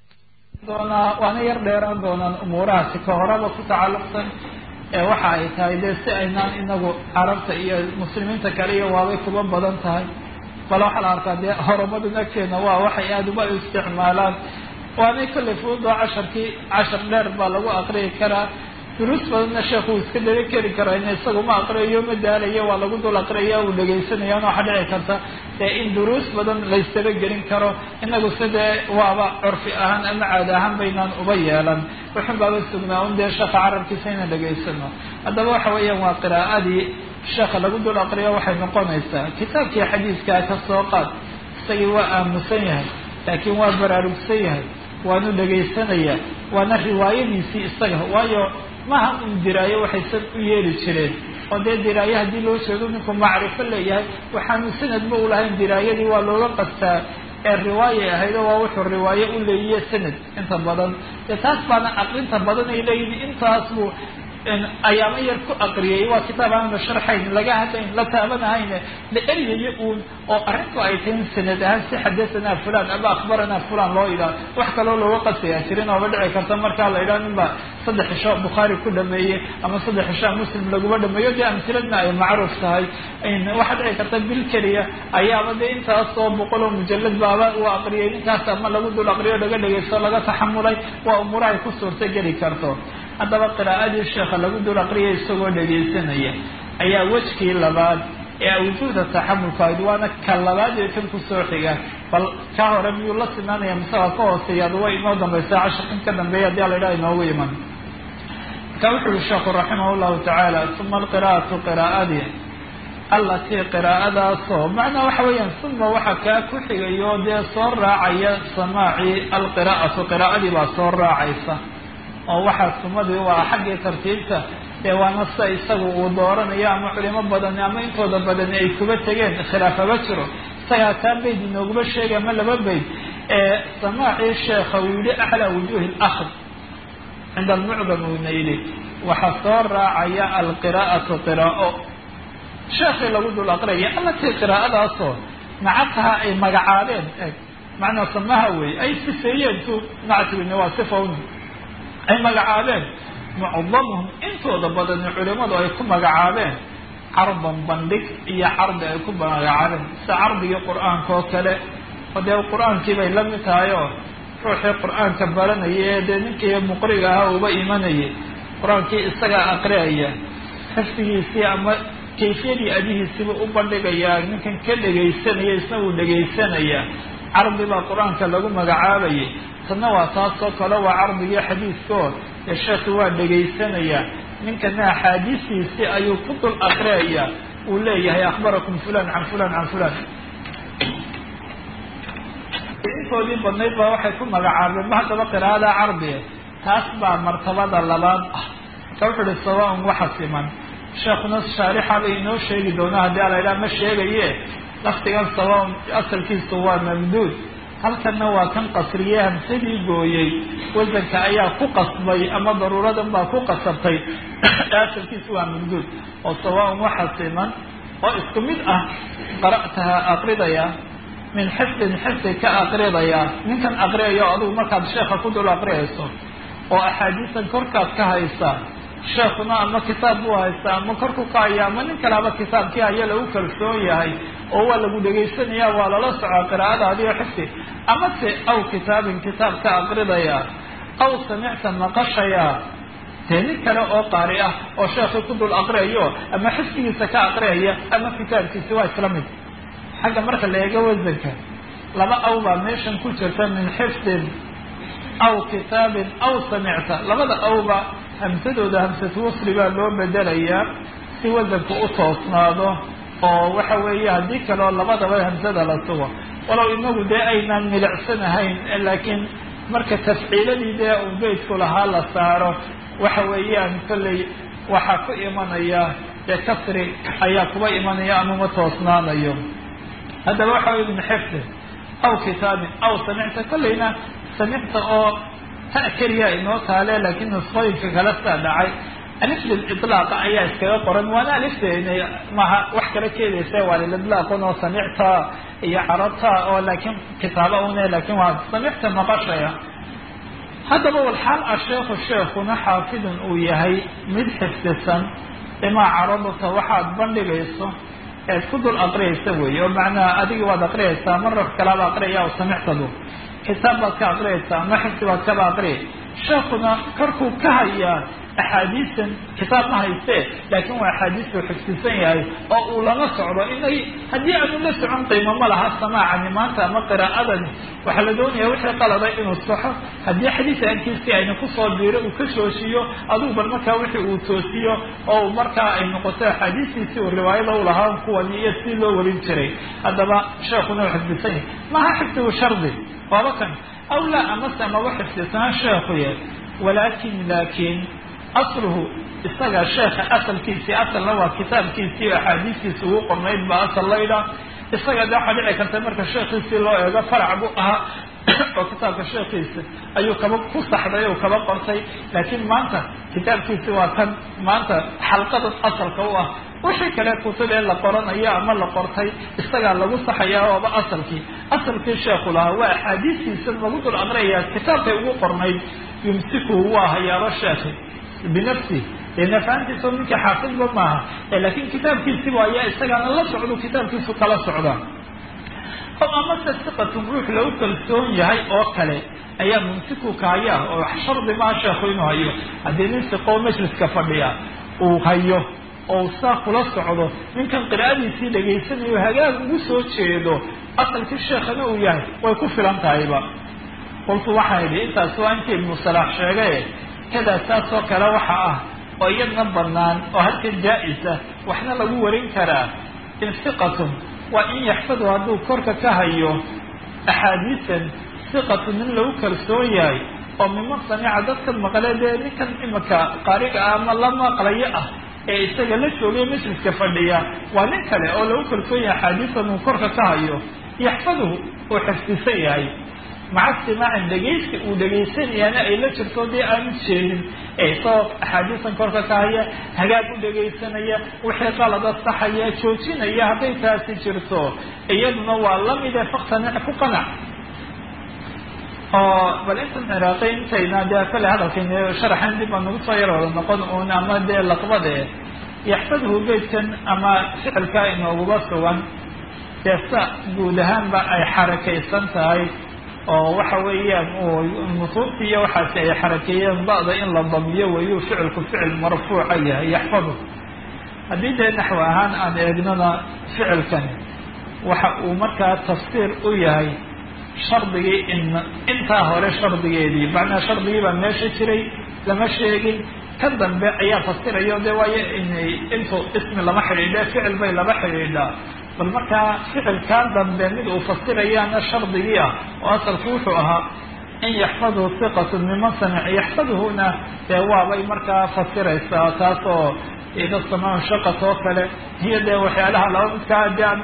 doonaa waana yar dheeraan doonaan umuurahaasi ka horaba ku tacalluqsan ee waxa ay tahay dee si aynaan inagu carabta iyo muslimiinta kale iyo waabay kuba badan tahay bal waxaa la arkaa dee horumadan agteena waa waxay aada uba isticmaalaan waanay kolley fuudoo casharkii cashar dheer baa lagu aqriyi karaa duruus badanna sheekhu uu iska dhega keli karaa in isagu ma aqriyayo ma daalayo waa lagu dul aqriyaya uu dhegaysanaya waxaa dhici karta dee in duruus badan laysaba gelin karo inagu sidee waaba curfi ahaan ama caadi ahaan baynaan uba yeelan wuxun baaba sugnaa un dee sheekha carabkiisa inaan dhegaysano haddaba waxa weeyaan waa qiraa'adii sheekha lagu dul aqriyo waxay noqonaysaa kitaabkii xadiiskaa ka soo qaad isagii waa aamusan yahay laakiin waa baraarugsan yahay waanu dhegaysanaya waana riwaayadiisii isaga waayo maha un diraayo waxay sad u yeeli jireen oo dee diraayo haddii loo jeedo ninku macrifo leeyahay waxaanu sanadba ulahayn diraayadii waa looga qastaa ee riwaayay ahayd oo waa wuxuu riwaayo u leeyiye sanad inta badan dee taas baana aqrinta badan ay leeyihin intaas buu ayaamo yar ku aqriyay waa kitaab aan la sharxayn laga hadlayn la taabanahayn la eryayo uun oo arrintu ay tahay sanad ahaan si xadasanaa fulan ama akhbaranaa fulan loo yidhaha wax kaloo looga qasaya jirin ooba dhici karta markaa la yidhaha nin baa saddex isho bukhaari ku dhameeyey ama saddex isho muslim laguma dhameeyo dee amtiladna ay macruuf tahay waxaa dhici karta bil keliya ayaaba dee intaasoo boqol oo mujalad baaba uu aqriyay ninkaas ama lagu dul aqriyo laga dhegaysto laga taxamulay waa umuurahay ku suurta geli karto haddaba qiraa'adii sheekha lagu dul aqriyay isagoo dhegaysanaya ayaa wejkii labaad ee awjuuda taxamulka ahayd waana ka labaad ee kan kusoo xiga bal ka hore miyuu la sinaanaya mise waa ka hooseeya ada way inoo dambaysa cashirkan ka dambeeya haddii ala yidhaha inoogu iman marka wuxu uhi sheekhu raximah llahu tacaala uma alqiraa'atu qiraa'adii allatii qiraa'adaasoo macnaa waxa weeyaan uma waxa kaa ku xigayo dee soo raacaya samaacii alqiraa'atu qiraa'adii baa soo raacaysa oo waxaa sumadii waa xaggii tartiibta dee waana sida isagu uu dooranayo ama culimo badani ama intooda badani ay kuba tegeen khilaafaba jiro isagaa taa bayd inooguma sheegay ama laba bayd ee samaacii sheekha uu yihi aclaa wujuuhi lakhd cinda almucdam uuna yidhi waxaa soo raacaya alqiraa'atu qiraa'o sheekii lagu dul aqriyaya allatii qiraa'adaasoo nacataha ay magacaabeen eg macnaa samaha wey ay sifeeyeen tu nactigina waa sifawn ay magacaabeen mucadamuhum intooda badani culimadu ay ku magacaabeen cardan bandhig iyo cardi ay ku magacaabeen sida cardigii qur-aanka oo kale oo dee qur-aankii bay la mid tahay oo ruuxii qur-aanka baranaya ee dee ninkii muqriga ahaa uba imanayay qur-aankii isagaa aqriaya xifdigiisii ama kayfiyadii adihiisiba u bandhigayaa ninkan ka dhegaysanaya isna uu dhegaysanaya cardi baa qur-aanka lagu magacaabayay tanna waa taasoo kale waa cardigii xadiiskoo ee sheekhi waa dhegaysanaya ninkana axaadiistiisii ayuu ku dul aqriaya uu leeyahay akhbarakum fulan can fulan can fulan intoodii badnayd baa waxay ku magacaabeen ma haddaba qiraa'ada cardiga taas baa martabada labaad ah marka wuxu uhi sawaan waxa siman sheekuna shaarixa bay inoo sheegi doonaa haddii alaydhaha ma sheegaye laftigan sawaan asalkiisu waa mamduud halkanna waa kan qasriye hamsadii gooyey wasanka ayaa ku qasbay ama daruuradan baa ku qasabtay asalkiisu waa mamduud oo sawaan waxa siman oo isku mid ah qara'taha aqridaya min xifdin xifdi ka aqridaya ninkan aqriyayo adigu markaad sheekha ku dul aqriyayso oo axaadiisan korkaad ka haysa sheekuna ama kitaab buu haysta ama korku ka haya ama nin kaleba kitaabkii haya lagu kalsoon yahay oo waa lagu dhegaysanaya waa lala socaa qiraa'adaadiyo xifdi ama se aw kitaabin kitaab ka aqridaya aw samicta maqashaya dee nin kale oo qaari ah oo sheekii ku dul aqriyayo ama xifdigiisa ka aqriyaya ama kitaabkiisi waa isla mid xagga marka la eego wasanka laba aw baa meeshan ku jirta min xifdin aw kitaabin aw samicta labada awba hamsadooda hamsatu wasli baa loo bedelayaa si wasanku u toosnaado oo waxa weeye haddii kaleo labadaba hamsada la sugo walow inagu dee aynaan milicsanahayn laakiin marka tafciiladii dee uu beydku lahaa la saaro waxa weeyaan kolley waxaa ku imanaya dee kasri ayaa kuba imanaya amama toosnaanayo haddaba waxa weye min xifdin aw kitaabin aw samicta kolleyna samicta oo ta keliya inoo taale laakiin nusqooyinka kala saa dhacay aliflil itlaaqa ayaa iskaga qoran waana alifteena maha wax kala keedaysa waa lilidlaaqun oo samicta iyo carabta oo laakiin kitaaba une laakiin waa samicta maqashaya haddaba walxaal a sheekhu sheekuna xaafidun uu yahay mid xifdisan imaa carabata waxaad bandhigayso eed ku dul aqriyaysa weeye oo macnaha adigi waad aqriyaysaa marar kalaaba aqriyaya o samictadu kitaab baad ka aqriyaysaa ama xifdi baad kaba aqriyay sheekuna korkuu ka hayaa axaadiisan kitaab ma haystee laakiin waa axaadiisuu xifdisan yahay oo uu lama socdo inay haddii aanu la socon qiimo ma laha samaacani maanta ama qiraa'adani waxaa la doonaya wixii qalada inuu saxo haddii xadiis aankiisii ayna kusoo biiro uu ka shooshiyo adugu bal markaa wixii uu toosiyo oo markaa ay noqoto axaadiistiisii uu riwaayada u lahaa kuwani iyo si loo warin jiray haddaba sheekuna u xifdisan yahay maha xifdigu shardi waaba kan aw laa amase maba xifdisanaa sheekuye walaakin laakiin asluhu isaga sheekha asalkiisii asalna waa kitaabkiisii o axaadiistiisi ugu qornayd baa asal laydha isaga de waxaa dhici karta marka sheekhiisii loo eego farac buu ahaa oo kitaabka sheekhiisa ayuu kaba ku saxday o kaba qortay laakiin maanta kitaabkiisi waa kan maanta xalqada asalka u ah wixii kale kutub ee la qoranayo ama la qortay isagaa lagu saxayaa ooba asalkii asalkii sheekhu lahaa waa axaadiistiisa lagu dul aqriyayaa kitaabkay ugu qornayd yumsiku waa hayaabo sheekhi binafsi dee nafaantiisa ninkii xaafidba maaha laakiin kitaabkiisiba ayaa isagaana la socdo kitaabkiisu kala socda o amase siqatun ruux lagu kalsoon yahay oo kale ayaa mumsiku kaaya oo shardi maa sheekhu inuu hayo haddii nin siqoo majliska fadhiya uu hayo oo saa kula socdo ninkan qiraa'adiisii dhegaysanayo hagaag ugu soo jeedo asalkii sheekhana uu yahay way ku filan tahayba qultu waxaan idhi intaas waa intii ibnu salaax sheegay kadaa saas oo kale waxa ah oo iyadna banaan oo halkan jaa-isa waxna lagu warin karaa in siqatun waa in yaxfadu hadduu korka ka hayo axaadiisan siqatu nin lagu kalsoon yahay oo miman samica dadka maqle dee ninkan imika qaariga ah ama la maqlayo ah ee isaga la joogay majliska fadhiya waa nin kale oo lagu kalsoon yahay axaadiisan uu korka ka hayo yaxfaduhu uu xifdisan yahay maca simaacin dhegaysi uu dhegaysanayaana ay la jirto dee aanu jeedin ee isagoo axaadiisan korka ka haya hagaag u dhegaysanaya wixii qalada saxaya joojinaya hadday taasi jirto iyaduna waa lamide faktanic ku qanac oo bal intan ciraaqay intayna dee kale hadalkan sharaxan dib aan nagu soo yar wada noqon uun ama dee laqbade yaxfadhu beydkan ama ficilka inooguba sugan dee sa guud ahaanba ay xarakaysan tahay oo waxa weeyaan nusuubti iyo waxaasi ay xarakeeyeen ba'da in la damiyo wayuu ficilku ficil marfuuca yahay yaxfadu haddii dee naxwi ahaan aan eegnona ficilkani waxa uu markaa tafsiir u yahay shardigii in intaa hore shardigeedii macnaa shardigii baa meesha jiray lama sheegin ka dambe ayaa fasirayo de waayo inay intuu ismi lama xidhiidhe ficil bay lama xidhiidhaa bal markaa ficilkaa dambe mid uu fasirayaana shardigii ah oo asalku wuxuu ahaa in yaxfadhu hiqatu miman samic yaxfadhuna dee waabay markaa fasiraysaa taas oo ida samaa shaqat oo kale hiyo dee waxyaalaha laba midkaa daan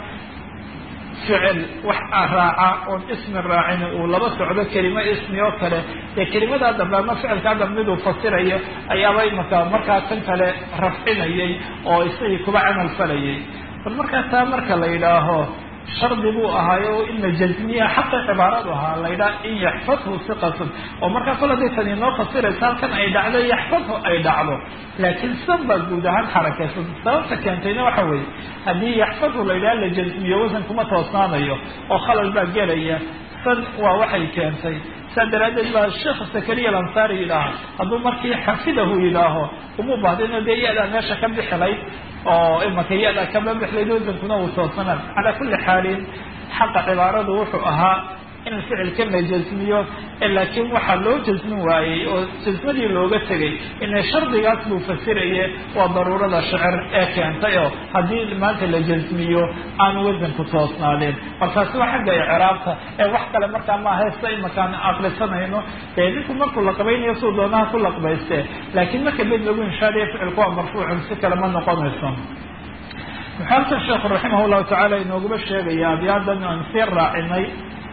ficil wax raaca oon ismi raacin uu laba socdo kelimo ismi oo kale dee kelimadaa dambe ama ficilkaa dambe miduu fasirayo ayaaba imaka markaa kan kale rafcinayay oo isagii kuba camal falayay bal markaa taa marka la yidhaaho shardi buu ahaayo in la jazmiya xaqa cibaaradu ahaa la yidhaha in yaxfadhu siqatun oo markaa kol haday tani inoo fasiraysa halkan ay dhacdo yaxfadhu ay dhacdo laakiin san baa guud ahaan xarakaysan sababta keentayna waxa weeye haddii yaxfadhu la yidhaha la jazmiyo wasan kuma toosnaanayo oo khalal baa gelaya san waa waxay keentay saa daraaddeed baa sheekh sakariya alansaari yidhaaha hadduu markii xafidahu yidhaaho uma bahdino dee iyadaa meesha ka bixilayd oo imaka iyadaa kama bixilayd wasankuna uu toosnaan calaa kulli xaalin xaqa cibaaradu wuxuu ahaa in ficilkan la jasmiyo laakiin waxaa loo jasmin waayey oo jasmadii looga tegay ina shardigaas buu fasiraye waa daruurada shicir ee keentay oo haddii maanta la jasmiyo aan wasanku toosnaadeen markaasi waa xagga icraabta ee wax kale markaa maaha sa imakaan aqrisanayno dee ninku markuu laqbaynayo suu doonaha ku laqbayste laakiin marka bed lagu inshaadayo ficilku waa marfuucun si kale ma noqonayso muxuu halkan sheekhu raximah llahu tacaala inooguma sheegaya abyaadan aan sii raacinay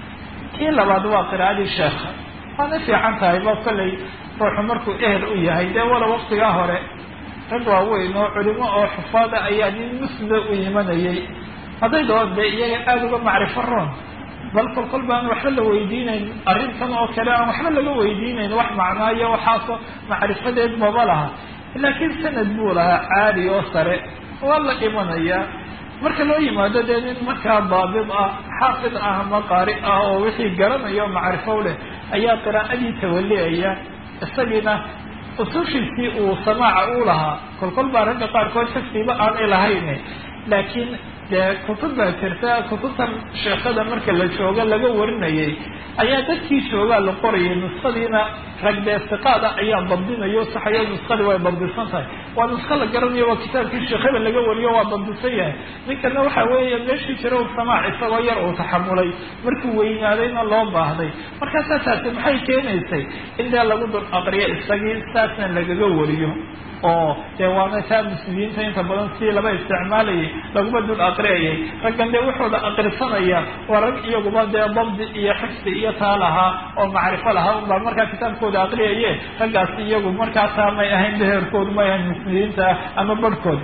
kii labaad waa qiraa'adii sheekha waana fiican tahay ba kollay ruuxu markuu ehel u yahay dee wala waktigaa hore rag waaweyn oo culimo oo xufaada ayaa nin muslida u imanayay hadday doon dee iyaga aada uga macrifo roon bal kol kol baan waxba la weydiinayn arrintan oo kale aan waxba laga weydiinayn wax macnaayo waxaasoo macrifadeed maba laha laakiin sanad buu lahaa caali oo sare waa la dhimanayaa marka loo yimaado dee nin markaa daabid ah xaafid ah ama qaari ah oo wixii garanayo macrifow leh ayaa qiraa'adii tawaliyaya isagiina usushiisii uu samaaca u lahaa kolkol baa ragga qaarkood xifdiba aanay lahayn laakiin dee kutub baa jirta kutubtan sheekada marka la joogo laga warinayay ayaa dadkii joogaa la qorayay nuskhadiina rag dee siqaada ayaa dabdinayo saxayo nuskadii way dabdisan tahay waa nuska la garanayo waa kitaabkii sheekhada laga wariyo waa dabdisan yahay ninkana waxa weeye meeshii jira u samaac isagoo yar uu taxamulay markuu weynaadayna loo baahday markaasaa taasi maxay keenaysay in dee lagu dul aqriyo isagii saasna lagaga wariyo oo dee waana taa muslimiinta inta badan si laba isticmaalayay laguma dul aqriyayay raggan dee wuxuuda aqrisanaya waa rag iyaguba dee dabdi iyo xifdi iyo taa lahaa oo macrifo lahaa unbaa markaa kitaabkooda aqriyaye raggaasi iyagu markaasaa may ahayn beherkoodu may ahayn muslimiinta ama barhkood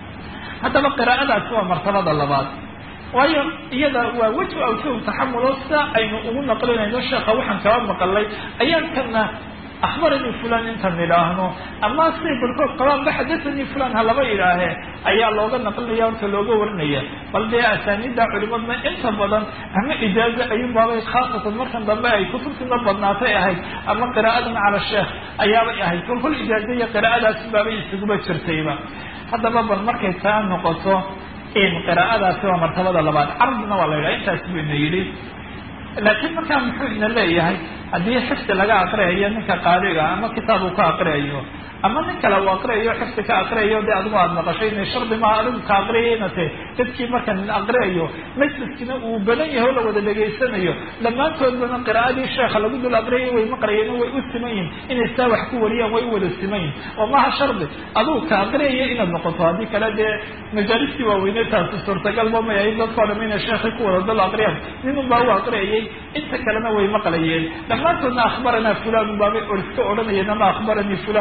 haddaba qiraa'adaasi waa martabada labaad waayo iyada waa weji awjuh taxamulo sidaa aynu ugu naqlinayno sheekha waxaan kaba maqalay ayaan kana akhbaranii fulan intan idhaahno ama siday barkood qabaanba xadathanii fulan ha laba idhaahee ayaa looga naqlinaya horta looga warinaya bal dee asaaniidda culimadna inta badan ama ijaazo ayuunbaabay khaasatan markan dambe ay kutubtiina badnaatay ahayd ama qiraa'adan cala sheekh ayaabay ahayd kol kol ijaazo iyo qiraa'adaasi baabay isuguba jirtayba haddaba bal markay taa noqoto in qiraa'adaasi waa martabada labaad carabina waa la yidhaha intaas buu ina yidhi laakiin markaa muxuu ina leeyahay haddii xifdi laga aqriyayo ninka qaadiga ama kitaab uu ka aqriyayo ama nin kale uu aqriyayo xifdi ka aqriyayo dee adigu aada maqashay ina shardi maha adigu ka aqriyayna te dadkii marka nin aqriyayo majliskina uu badan yahay oo la wada dhegaysanayo dhammaantoodbana qiraa'adii sheekha lagu dul aqriyayo way maqrayeen way u siman yihin inay saa wax ku wariyaan way u wada siman yihin oo maha shardi adigu ka aqriyayo inaad noqoto haddii kale dee majaalistii waaweynee taasi suurtagalba may ahayd dadkao dham inay sheekhay ku wada dul aqriyaan nin unbaa u aqriyayay inta kalena way maqlayeen dhammaantoodna akhbaranaa fulan unbaabay iska odhanayeen ama akhbaranii fulan bay odhan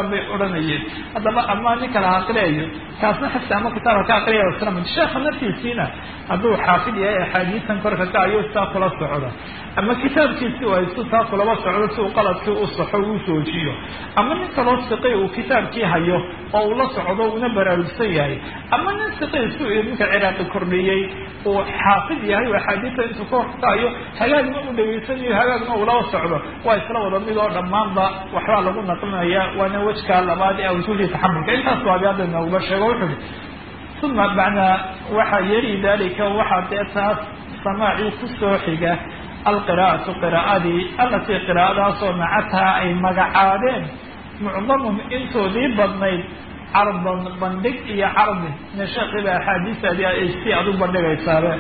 odhanayeen haddaba ama nin kale ha aqriyayo kaasna xifdi ama kitaabka ka aqriyaya islamid sheekha naftiisiina hadduu xaafid yahay axaadiisan korka ka ayo saa kula socda ama kitaabkiisi u haysto taa kulaba socdo si uu qaladkii u saxo uu joojiyo ama nin kaloo siqi uu kitaabkii hayo oo uu la socdo una baraarugsan yahay ama nin siqi su ninka ciraaqi kordhiyey uu xaafid yahay oo axaadiista intuu ka horkaayo hagaagna u dhageysanayo hagaagna ulaba socdo waa isla wada mid oo dhammaanba waxbaa lagu naqlinaya waana wejka labaad ee awjuhdii taxamulka intaas waabi hadda nooguba sheego wuxuui uma bacda waxaa yari dalika waxaa dee taas samaacii kusoo xiga alqiraa'atu qiraa'adii alatii qiraa'adaasoo nacataa ay magacaabeen mucdamuhum intoodii badnayd cardan bandhig iyo cardi ina sheekiiba axaadiistaadii ay si aad u bandhigaysaaba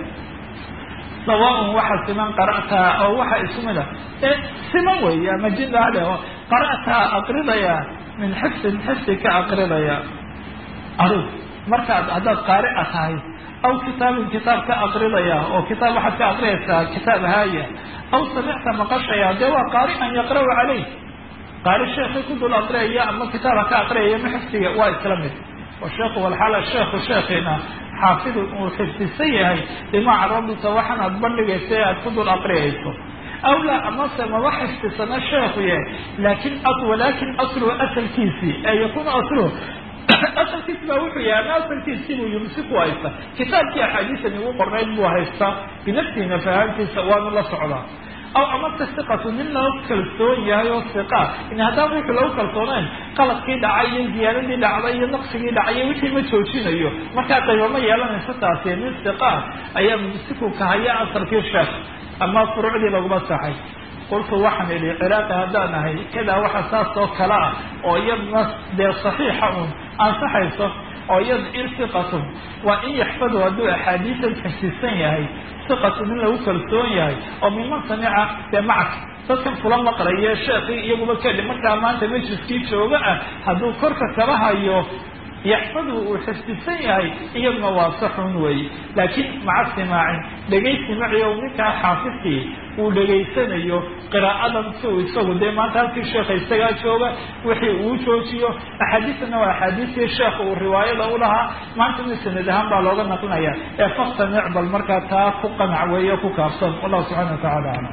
sawaaun waxa siman qara'taa oo waxa isu mid a ee siman weeye ama jidaale oo qara'taa aqridaya min xifsin xifsi ka aqridaya adug markaad haddaad qaari'a tahay aw kitaabin kitaab ka aqridaya oo kitaab waxaad ka aqriyaysaa kitaab haaya aw samicta maqashaya dee waa qaari'an yaqra'u caleyh qaari sheekii ku dul aqriyaya ama kitaaba ka aqriyaya ma xifsiga waa isla mid oo sheekhu walxaala sheekhu sheekiina xaafidun uu xifdisan yahay bimaa carabta waxaan aad bandhigaysa ee aad ku dul aqriyayso aw laa amase maba xifdisana sheekhu yahay laakin walaakin asluhu asalkiisii ee yakunu asluhu asalkiisi baa wuxuu yahay ama asalkiisii buu yumsiku haysta kitaabkii axaadiisan igu qornayd buu haystaa binafsihina fahaantiisa waanu la socdaa aw amase siqatu nin lagu kalsoon yahay oo siqa in haddaan wuxuu lagu kalsoonayn qaladkii dhacay iyo ziyaaradii dhacday iyo naqsigii dhacay wixii ma joojinayo markaa qaybama yeelanaysa taasi nin siqa ayaa mumsiku kahaya asalkii sheekh ama furuucdii laguma saxay qultu waxaan idhi ciraaqi haddaan ahay kadaa waxa saas oo kale ah oo iyadna dee saxiixa un ansaxayso oo iyad in siqatun waa in yaxfadu hadduu axaadiisan xifsisan yahay siqatu nin lagu kalsoon yahay oo miman samica dee macak dadkan fula maqlaye sheekii iyaguba kadhi markaa maanta majliskii jooga ah hadduu korka kaba hayo yaxfadu uu xifdisan yahay iyaduna waa saxun weeye laakiin maca simaacin dhegaysi maciyo ninkaa xaafidkii uu dhegaysanayo qiraa'adan si uu isagu dee maanta halkii sheekha isagaa jooga wixii uu joojiyo axaadiisana waa axaadiistii sheekha uu riwaayada u lahaa maanta mi sanad ahaan baa looga naqlinaya ee faktamic bal markaa taa ku qanac weeye ku kaabsan wallahu subxana wa tacala aclam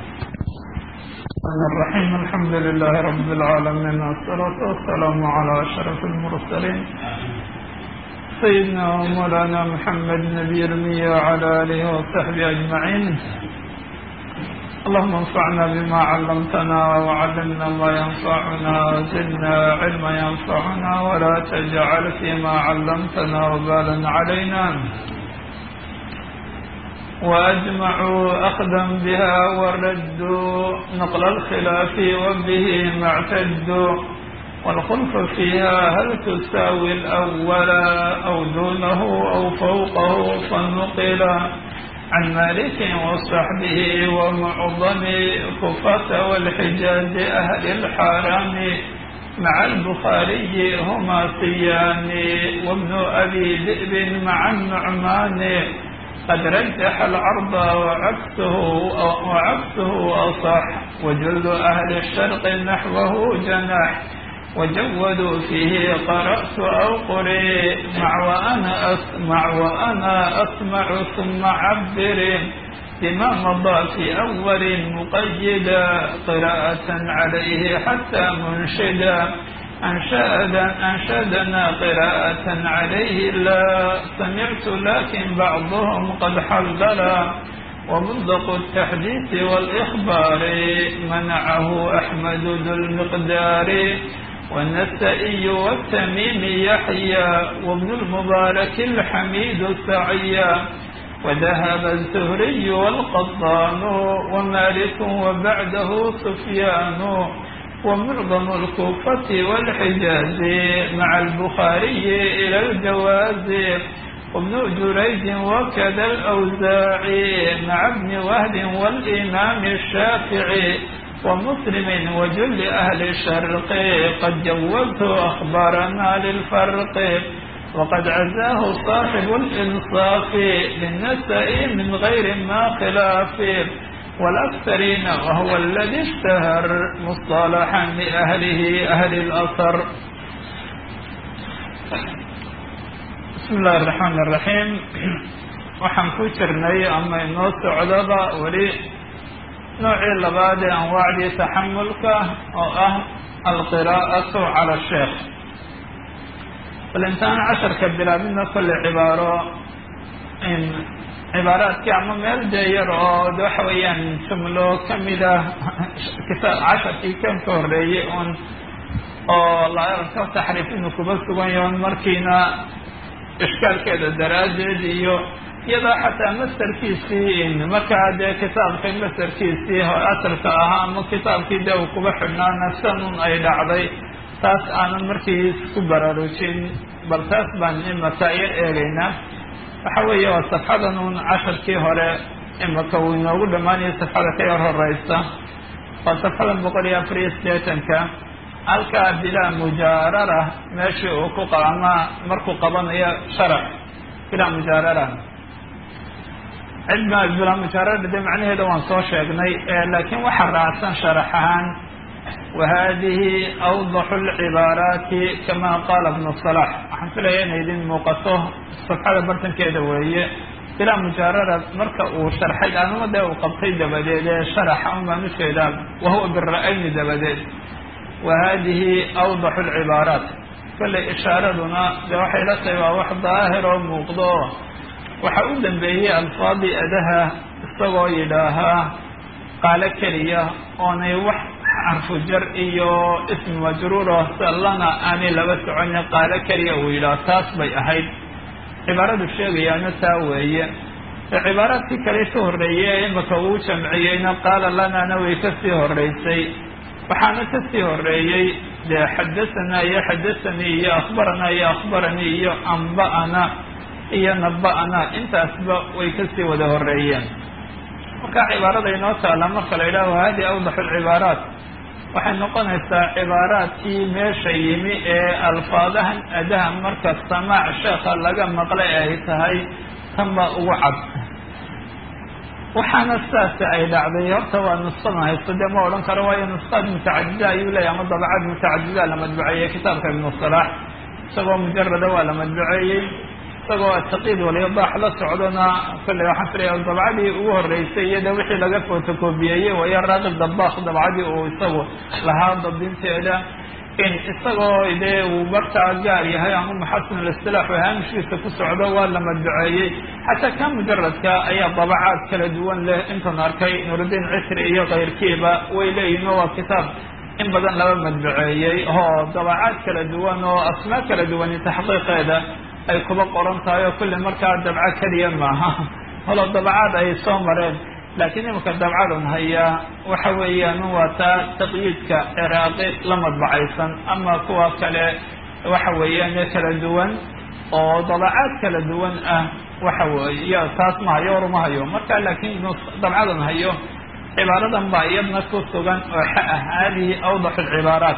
الرحيم الحمد لله رب العالمين والصلاة والسلام على أشرف المرسلين سيدنا ومولانا محمد نبي المية وعلى آله وصحبه أجمعين اللهم انفعنا بما علمتنا وعلمنا ما ينفعنا وزدنا علما ينفعنا ولا تجعل فيما علمتنا وبالا علينا وأجمعوا أخذا بها وردوا نقل الخلاف وبه ما اعتدوا والخلف فيها هل تساوي الأول أو دونه أو فوقه فنقل عن مالك وصحبه ومعظم كفة والحجاز أهل الحرم مع البخاري هما سيان وابن أبي ذئب مع النعمان قد رجح العرض وعكسه وعكسه أصح وجل أهل الشرق نحوه جناح وجودوا فيه قرأت أو قري مع وأنا أسمع وأنا أسمع ثم عبر بما مضى في أول مقيدا قراءة عليه حتى منشدا أنشأنا, أنشدنا قراءة عليه لا سمعت لكن بعضهم قد حللا ومنطق التحديث والإخبار منعه أحمد ذو المقدار والنسائي والتميم يحيى وابن المبارك الحميد سعيا وذهب الزهري والقطان ومالك وبعده سفيان ومعظم الكوفة والحجاز مع البخاري إلى الجواز وابن جريج وكذا الأوزاعي مع ابن وهب والإمام الشافعي ومسلم وجل أهل الشرق قد جوزت أخبارنا للفرق وقد عزاه صاحب الإنصاف للنساء من غير ما خلاف والأكثرين وهو الذي اشتهر مصطلحا لأهله أهل الأثر bismi illahi araxmaan iraxiim waxaan ku jirnay ama inoo socdaba weli noocii labaad ee anwaacdii taxamulka oo ah alqiraa'atu cala sheekh bal intaan casharka bilaabina kolle cibaaro cibaaraadkii ama meel dee yar oo de waxa weeyaan jumlo kamid ah kitaab casharkii kan ka horreeyey un oo laarka taxriif inuu kuba sugan yaho markiina ishkaalkeeda daraaddeed iyo iyadoo xataa masterkiisii markaa dee kitaabka masterkiisii asalka ahaa ama kitaabkii dee uu kuba xidhnaa nafsanun ay dhacday taas aanan markii isku baraarujin bal taas baan imaka yar eegaynaa waxa weeye waa safxadan un casharkii hore imaka uu inoogu dhammaanaya safxada ka yar horeysa waa safxadan boqol iyo afar iyo sideetanka halkaa bilaa mujaarara meeshii uu ku ama markuu qabanayo sharax bilaa mujaarara cidma bilaa mujaarara de macnaheeda waan soo sheegnay laakiin waxaa raacsan sharax ahaan wahadihi awdaxu lcibaaraati kama qaala ibnu salax waxaan filaya inay idin muuqato safxada bartankeeda weeye bilaa mujaarara marka uu sharxay anuma dee uu qabtay dabadeed ee sharaxa un baan ujeedaa wahuwa bira-ayni dabadeed wahadihi awdaxu lcibaaraat kollay ishaaraduna dee waxay la tahay waa wax daahir oo muuqdo waxa u dambeeyey alfaadii adaha isagoo yidhaahaa qaalo keliya oonay wax xarfu jar iyo ismi majruuro sallana aanay laba soconin qaalo keliya uu yidhaah taas bay ahayd cibaaradu sheegayaana taa weeye cibaaraadkii kale ka horreeyey imaka uu jamciyeyna qaala lanana way kasii horreysay waxaana kasii horeeyey dee xadasanaa iyo xadasanii iyo akhbaranaa iyo akhbaranii iyo amba'ana iyo naba'ana intaasba way kasii wada horeeyeen marka cibaarada inoo taala marka la yidhaho hadi awdaxu lcibaaraat waxay noqonaysaa cibaaraadkii meesha yimi ee alfaadahan adaha marka samaac sheekha laga maqlay ay tahay tanba ugu cad waxaana sidaasi ay dhacday horta waa nusqadan haysto dee ma odhan karo waayo nusqaad mutacadida ayuu leeyahy ama dabacad mutacadida la madbuceeyey kitaabka ibnu salaax isagoo mujarada waa la madbuceeyey isagoo ataqiid walyadaax la socdona kolley waxaan filaya dabcadii ugu horreysay iyo de wixii laga fotocobiyeeyey wayo raaqib dabaaq dabcadii uu isagu lahaa dabdinteeda in isagoo dee uu markaa gaar yahay ama muxasin alistilaax oo haamishkiisa ku socdo waa la madbuceeyey xataa ka mujaradka ayaa dabacaad kala duwan leh intan arkay nurudiin cisri iyo kayrkiiba way leeyihin waa kitaab in badan laba madbuceeyey oo dabacaad kala duwan oo asmaa kala duwani taxqiiqeeda ay kuba qoran tahay oo kulli markaa dabco keliya maaha holo dabacaad ay soo mareen laakiin imika dabcadun hayaa waxa weeyaan waa taa taqyiidka ciraaqi la madbacaysan ama kuwa kale waxa weeyaan kala duwan oo dabacaad kala duwan ah waxa weeye taas ma hayo or ma hayo marka laakiin dabcadan hayo cibaaradan baa iyadna ku sugan oo xa ah hadihi awdaxu lcibaaraat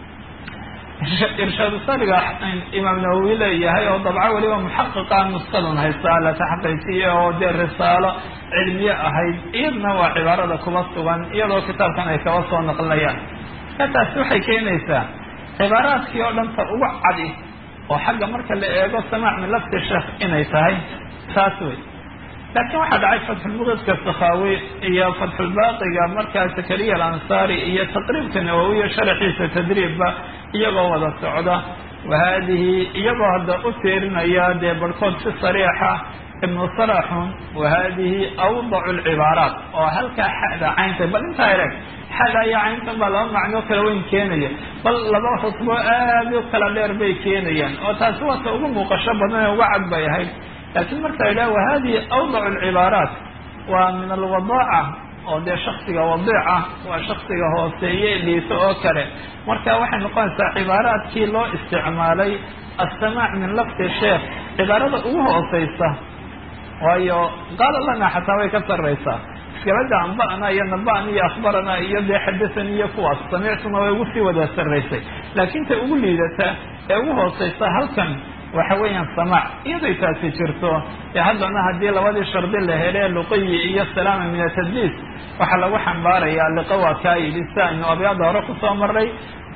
irshaadu saliga imaam nawowi leeyahay oo dabco weliba muxaqiqa nusqadan haysta la taxqiijiye oo dee risaalo cilmiye ahayd iyadna waa cibaarada kuba sugan iyadoo kitaabkan ay kaba soo naqlinayaan ka taasi waxay keenaysaa cibaaraadkii oo dhanta ugu cadi oo xagga marka la eego samaac min lafti sheekh inay tahay taas wey laakiin waxaa dhacay fatxulmuqidka sakhaawi iyo fatxulbaaqiga markaa zakariya alansaari iyo taqriibka nawowiya sharaxiisa tadriibba iyagoo wada socda wahadihi iyagoo hadda u tiirinaya dee barhkood si sariixa ibnu salaxun wahadihi awdacu lcibaaraat oo halkaa xada caynta bal intaa ereg xada iyo cayntan baa laba macnoo kala weyn keenaya bal laba khutbo aad u kala dheer bay keenayaan oo taasi waata ugu muuqasho badan ee uga cad bay ahayd laakiin marka la yidhaha wahadihi awdacu lcibaaraat waa min alwadaaca oo dee shaksiga wadiica waa shaksiga hooseeye liito oo kale marka waxay noqonaysaa cibaaraadkii loo isticmaalay assamaac min lafti sheekh cibaarada ugu hooseysa waayo qaala lana xataa way ka sarreysaa iskabada amba'na iyo naba'na iyo akhbarana iyo dee xadasan iyo kuwaas samictuna way ugu sii wada sarreysay laakiin tay ugu liidata ee ugu hooseysa halkan waxa weeyaan samaac iyaday taasi jirto ee haddana haddii labadii shardi la hele luqiyi iyo salaama min atadliis waxaa lagu xambaarayaa liqa waa kaa yidhi si aynu abyaada hore kusoo maray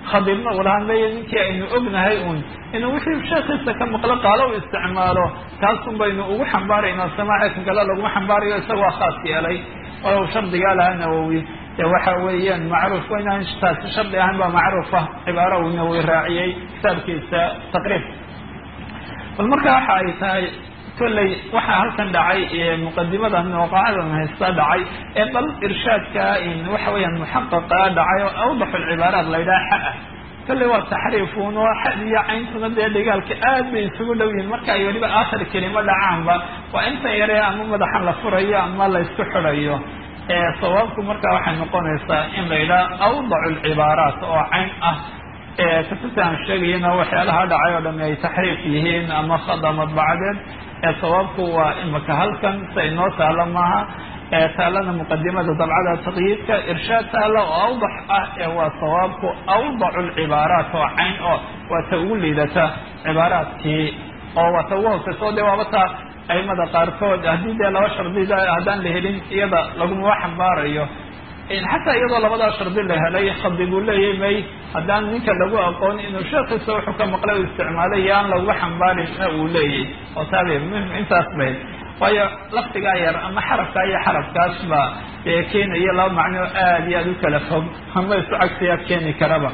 khadiibna uu lahaan leeya ninkii aynu ognahay un inuu wixii sheekiisa ka maqlo qaalo u isticmaalo taasun baynu ugu xambaaraynaa samaace kan kale laguma xambaarayo isagoo khaas yeelay walow shardigaa lahaa nawowi dee waxa weeyaan macruuf inaan taasi shardi ahaan baa macruufa cibaaro uu nawowi raaciyey kitaabkiisa taqriib bal marka waxa ay tahay kolley waxaa halkan dhacay muqadimada mawqacadan haysta dhacay ee bal irshaadka waxa weeyaan muxaqaqa dhacay oo awdaxu lcibaaraat la yidhaha xa ah kolley waa taxriifun oo xad iyo cayntuna dee dhigaalka aad bay isugu dhow yihin marka ay weliba aakhir kelimo dhacaanba waa intan yaree ama madaxa la furayo ama la isku xidhayo sawaabku marka waxay noqonaysaa in la yidhaha awdacu lcibaaraat oo cayn ah kutubta aan sheegayana waxyaalaha dhacay oo dhami ay taxriif yihiin ama khada madbacadeed sawaabku waa imaka halkan sa inoo taalo maaha taalana muqadimada dabcada taqyiidka irshaad taala oo awdax ah ee waa sawaabku awdacu lcibaaraat oo cayn oo waa ta ugu liidata cibaaraadkii oo waa ta ugu hooseyso de waaba taa aimada qaarkood haddii dee laba shardida haddaan la helin iyada laguma xambaarayo xataa iyadoo labadaa shardi la helay khadi buu leeyahy may haddaan ninka lagu aqoon inuu sheekiisa wuxuu ka maqlay u isticmaalay iyo aan lagu xambaarin uu leeyahy oo taabe muhim intaas bay waayo laftigaa yar ama xarafkaa iyo xarafkaas baa dee keenaya laba macno aad iyo aad u kala fog ama isu cagsiyaa keeni karaba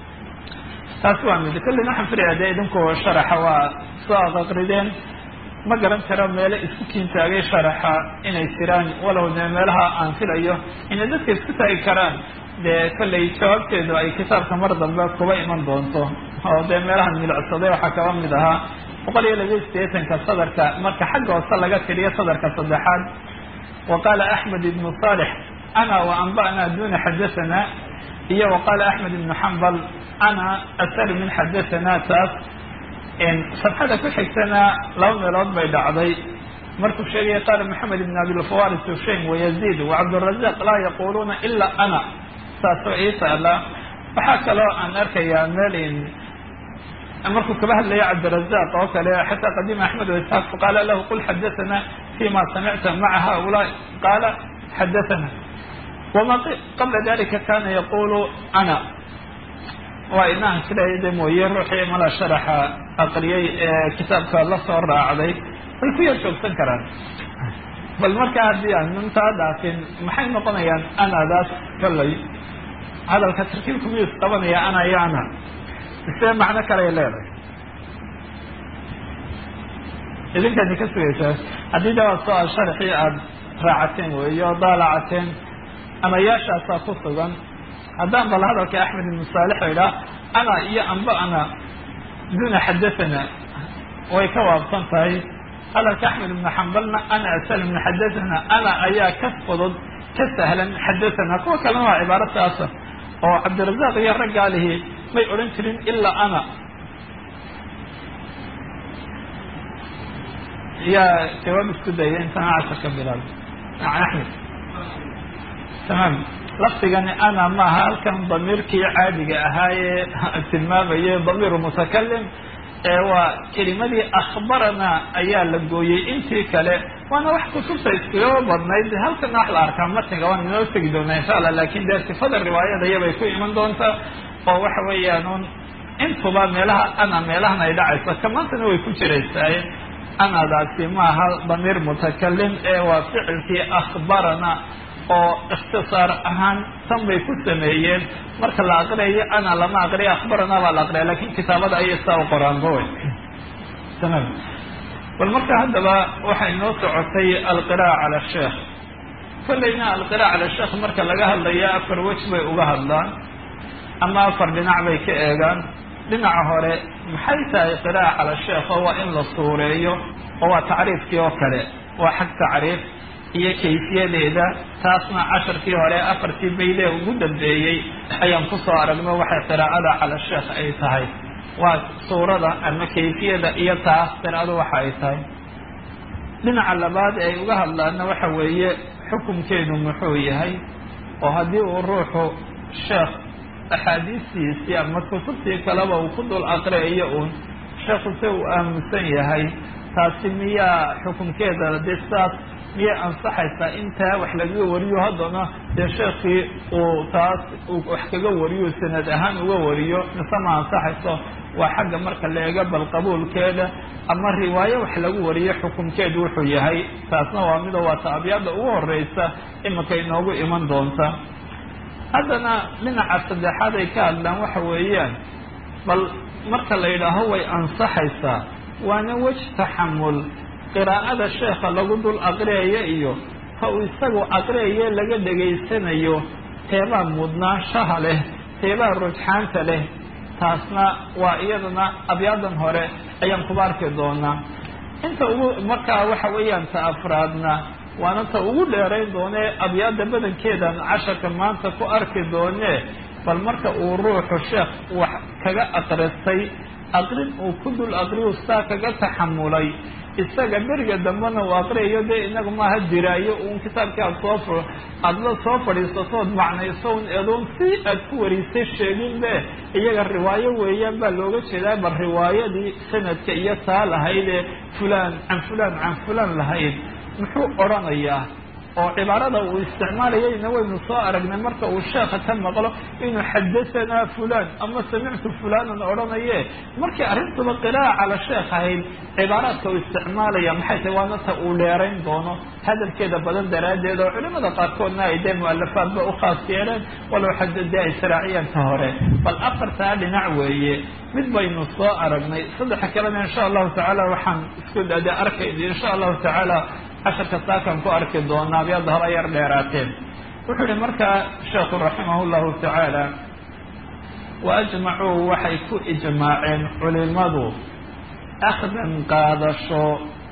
taas waa mid kollin waxaan filaya dee idinku sharaxa waa soo aqaqrideen ma garan karo meelo isku kiintaagay sharaxa inay jiraan walow dee meelaha aan filayo inay dadka isku taagi karaan dee kollay jawaabteedu ay kitaabka mar dambe kuba iman doonto oo dee meelahan milicsaday waxaa kaba mid ahaa boqol iyo laba sideetanka sadarka marka xagga hoose laga tiriyo sadarka saddexaad wa qaala axmed ibnu saalix ana wa anba'na duna xadathana iyo wa qaala axmed ibnu xambal ana asar min xadathana taas sabxada ku xigtana laba meelood bay dhacday markuu sheegaya qaala maxamed ibn abilfawaris hushaym wayaziid wacabdurazaq laa yaquluuna ila ana saasoo ii taala waxaa kaloo aan arkayaa meel markuu kaba hadlaya cabdirazaq oo kale xataa qadima axmed waisxaaq faqaala lahu qul xadathana fima samicta maca haulaai qaala xadathana wama qabla dalika kana yaqulu ana waa inahan siday de mooye ruuxii mala sharaxa aqriyay ee kitaabka la soo raacday way ku yar joogsan karaan bal markaa haddii aan intaa dhaafin maxay noqonayaan anadaas kollay hadalka tarkiibku miyuu isqabanaya ana iyo ana isee macno kaley leedahay idinkani ka sugaysaa haddii de waa so-aal sharaxii aada raacateen weeye oo daalacateen anayaashaasaa ku sugan haddaan bal hadalka axmed ibnu saalix idhaa ana iyo amba ana duna xadathana way ka waabsan tahay hadalka axmed ibnu xambalna ana asal ibnu xadathana ana ayaa ka fudud ka sahlan xadathana kuwa kalena waa cibaaro saasa oo cabdirazaq iyo raggaalihi may odhan jirin ilaa ana yaa jawaab isku daya intana casharka bilaab axmed tamaam lafdigani ana maaha halkan damiirkii caadiga ahaayee tilmaamayay damiiru mutakalim ee waa kelimadii akhbarana ayaa la gooyey intii kale waana wax kutubta iskugaba badnayd halkana wax la arkaa matniga waan inoo tegi doonaa insha allah lakin dee sifada riwaayada iyabay ku iman doontaa oo waxa weeyaan un intuba meelaha ana meelahan ay dhacayso kamaantana way ku jiraysaa anadaasi maaha damiir mutakalim ee waa ficilkii akhbarana oo ikhtisaar ahaan tan bay ku sameeyeen marka la aqriyayo ana lama aqriya akhbarana baa la aqriya lakin kitaabada ayay saa u qoraanba wey tamam bal marka haddaba waxay noo socotay alqira'a cala sheekh kollayna alqira'a cala sheekh marka laga hadlayo afar wej bay uga hadlaan ama afar dhinac bay ka eegaan dhinaca hore maxay tahay qira'a cala sheekh oo waa in la suureeyo oo waa tacriifkii oo kale waa xag tacriif iyo kayfiyadeeda taasna casharkii hore afartii baydee ugu dambeeyey ayaan kusoo aragno waxay qiraa'ada cala sheekh ay tahay waa suurada ama kayfiyada iyo taas qiraa'adu waxa ay tahay dhinaca labaad ee ay uga hadlaana waxa weeye xukunkeedu muxuu yahay oo haddii uu ruuxu sheekh axaadiistiisii ama kutubtii kaleba uu ku dul aqriyayo uun sheekhu se uu aamusan yahay taasi miyaa xukunkeeda dee sidaas miyay ansaxaysaa intaa wax lagaga wariyo haddana dee sheekii uu taas wax kaga wariyo sanad ahaan uga wariyo mise ma ansaxayso waa xagga marka la eego bal qabuulkeeda ama riwaayo wax lagu wariyo xukunkeedu wuxuu yahay taasna waa mida waa taabiyaadda ugu horeysa iminka inoogu iman doonta haddana dhinaca saddexaad ay ka hadlaan waxa weeyaan bal marka la yidhaaho way ansaxaysaa waana wej taxamul qiraa'ada sheekha lagu dul aqriyayo iyo ka uu isagu aqriyayo laga dhegaysanayo teebaa mudnaanshaha leh teebaa rujxaanta leh taasna waa iyadana abyaadan hore ayaan kuba arki doonaa inta ugu markaa waxa weeyaan ta afraadna waana ta ugu dheerayn doonee abyaada badankeedan casharka maanta ku arki doonee bal marka uu ruuxu sheekh wax kaga aqristay aqrin uu ku dul aqriyu saa kaga taxamulay isaga beriga dambena uu aqriyayo dee inagu maaha diraayo uun kitaabkii aad soo aada la soo fadhiisatood macnayso un eedoon si aad ku warisay sheegin be iyaga riwaayo weeyaan baa looga jeedaa bal riwaayadii sanadka iyo taa lahaydee fulaan can fulaan can fulaan lahayd muxuu odrhanayaa oo cibaarada uu isticmaalayayna waynu soo aragnay marka uu sheekha ka maqlo inuu xadahanaa fulan ama samictu fulanan odhanaye markii arrintuba qiraa'a cala sheekh ahayd cibaaraadka uu isticmaalaya maxay tahay waana ta uu dheerayn doono hadalkeeda badan daraaddeed oo culimada qaarkoodna ay dee mualafaadba u khaas yeeleen walow xadadee ay saraaciyeen ta hore bal afartaa dhinac weeye mid baynu soo aragnay saddexa kalena insha allahu tacaala waxaan isku dade arkayna insha allahu tacaala casharka saakan ku arki doonaa abyada hore yar dheeraateen wuxuu yihi markaa sheekhu raximah llahu tacaala wa ajmacuu waxay ku ijmaaceen culimadu akhdan qaadasho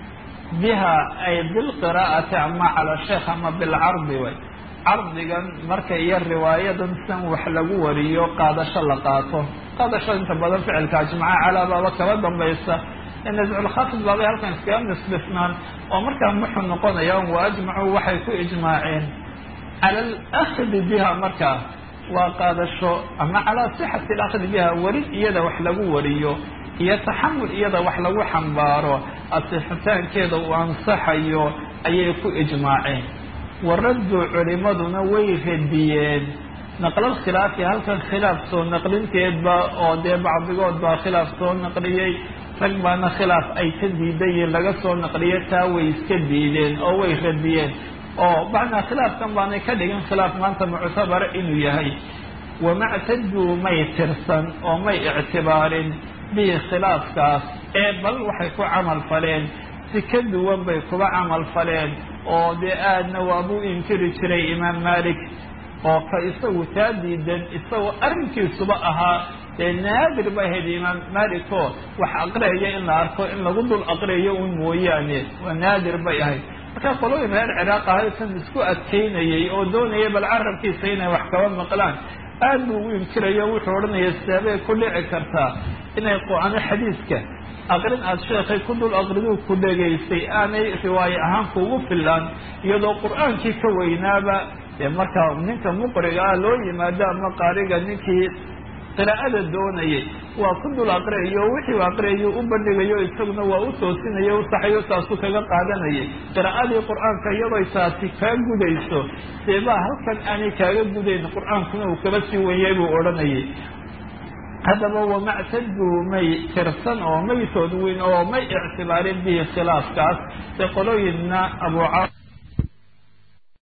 biha ay bilqiraa'ati ama cala sheekh ama bilcardi way cardigan marka iyo riwaayadan san wax lagu wariyo qaadasho la qaato qaadasho inta badan ficilka ajmaca calaa baaba kaba dambaysa nasculkhafid baabay halkan iskaga nisbisnaan oo markaa muxuu noqonaya wa ajmacuu waxay ku ijmaaceen cala alakhdi biha markaa waa qaadasho ama calaa sixati alakhdi biha weri iyada wax lagu wariyo iyo taxamul iyada wax lagu xambaaro asixitaankeeda uu ansaxayo ayay ku ijmaaceen waraddu culimaduna way radiyeen naqlal khilaafi halkan khilaaf soo naqlinteedba oo dee bacdigood baa khilaaf soo naqliyey rag baana khilaaf ay ka diidayiin laga soo naqliyo taa way iska diideen oo way radiyeen oo macnaa khilaafkan baanay ka dhigin khilaaf maanta muctabara inuu yahay wamactaduu may tirsan oo may ictibaarin bihi khilaafkaas ee bal waxay ku camal faleen si ka duwan bay kuba camal faleen oo dee aadna waabuu inkiri jiray imaam malik oo ka isagu taa diidan isagoo arrinkiisuba ahaa dee naadir bay ahayd imaam maliko wax aqriyaya in la arko in lagu dul aqriyayo un mooyaane waa naadir bay ahayd markaa qolooyin reer ciraaq ahay kan isku adkaynayay oo doonaya bal carabkiisa inay wax kaba maqlaan aad buu ugu inkirayo wuxuu odhanaya seebay ku dhici kartaa inay qo-ano xadiiska aqrin aada sheekhay ku dul aqriduu ku dhegaysay aanay riwaaye ahaan kuugu filaan iyadoo qur-aankii ka weynaaba dee markaa ninka muqriga ah loo yimaado ama qaariga ninkii qiraa'ada doonayay waa ku dul aqriyayo wixii u aqriyayo u bandhigayo isaguna waa u toosinayo u saxayo taasu kaga qaadanayay qiraa'adii qur-aanka iyadoo taasi kaa gudayso seebaa halkan aanay kaaga gudayn qur-aankuna uu kaba sii wenyay buu odhanayay haddaba wamactaduu may tirsan oo may toodweyn oo may ictibaarin bihi khilaafkaas dee qolooyinna abu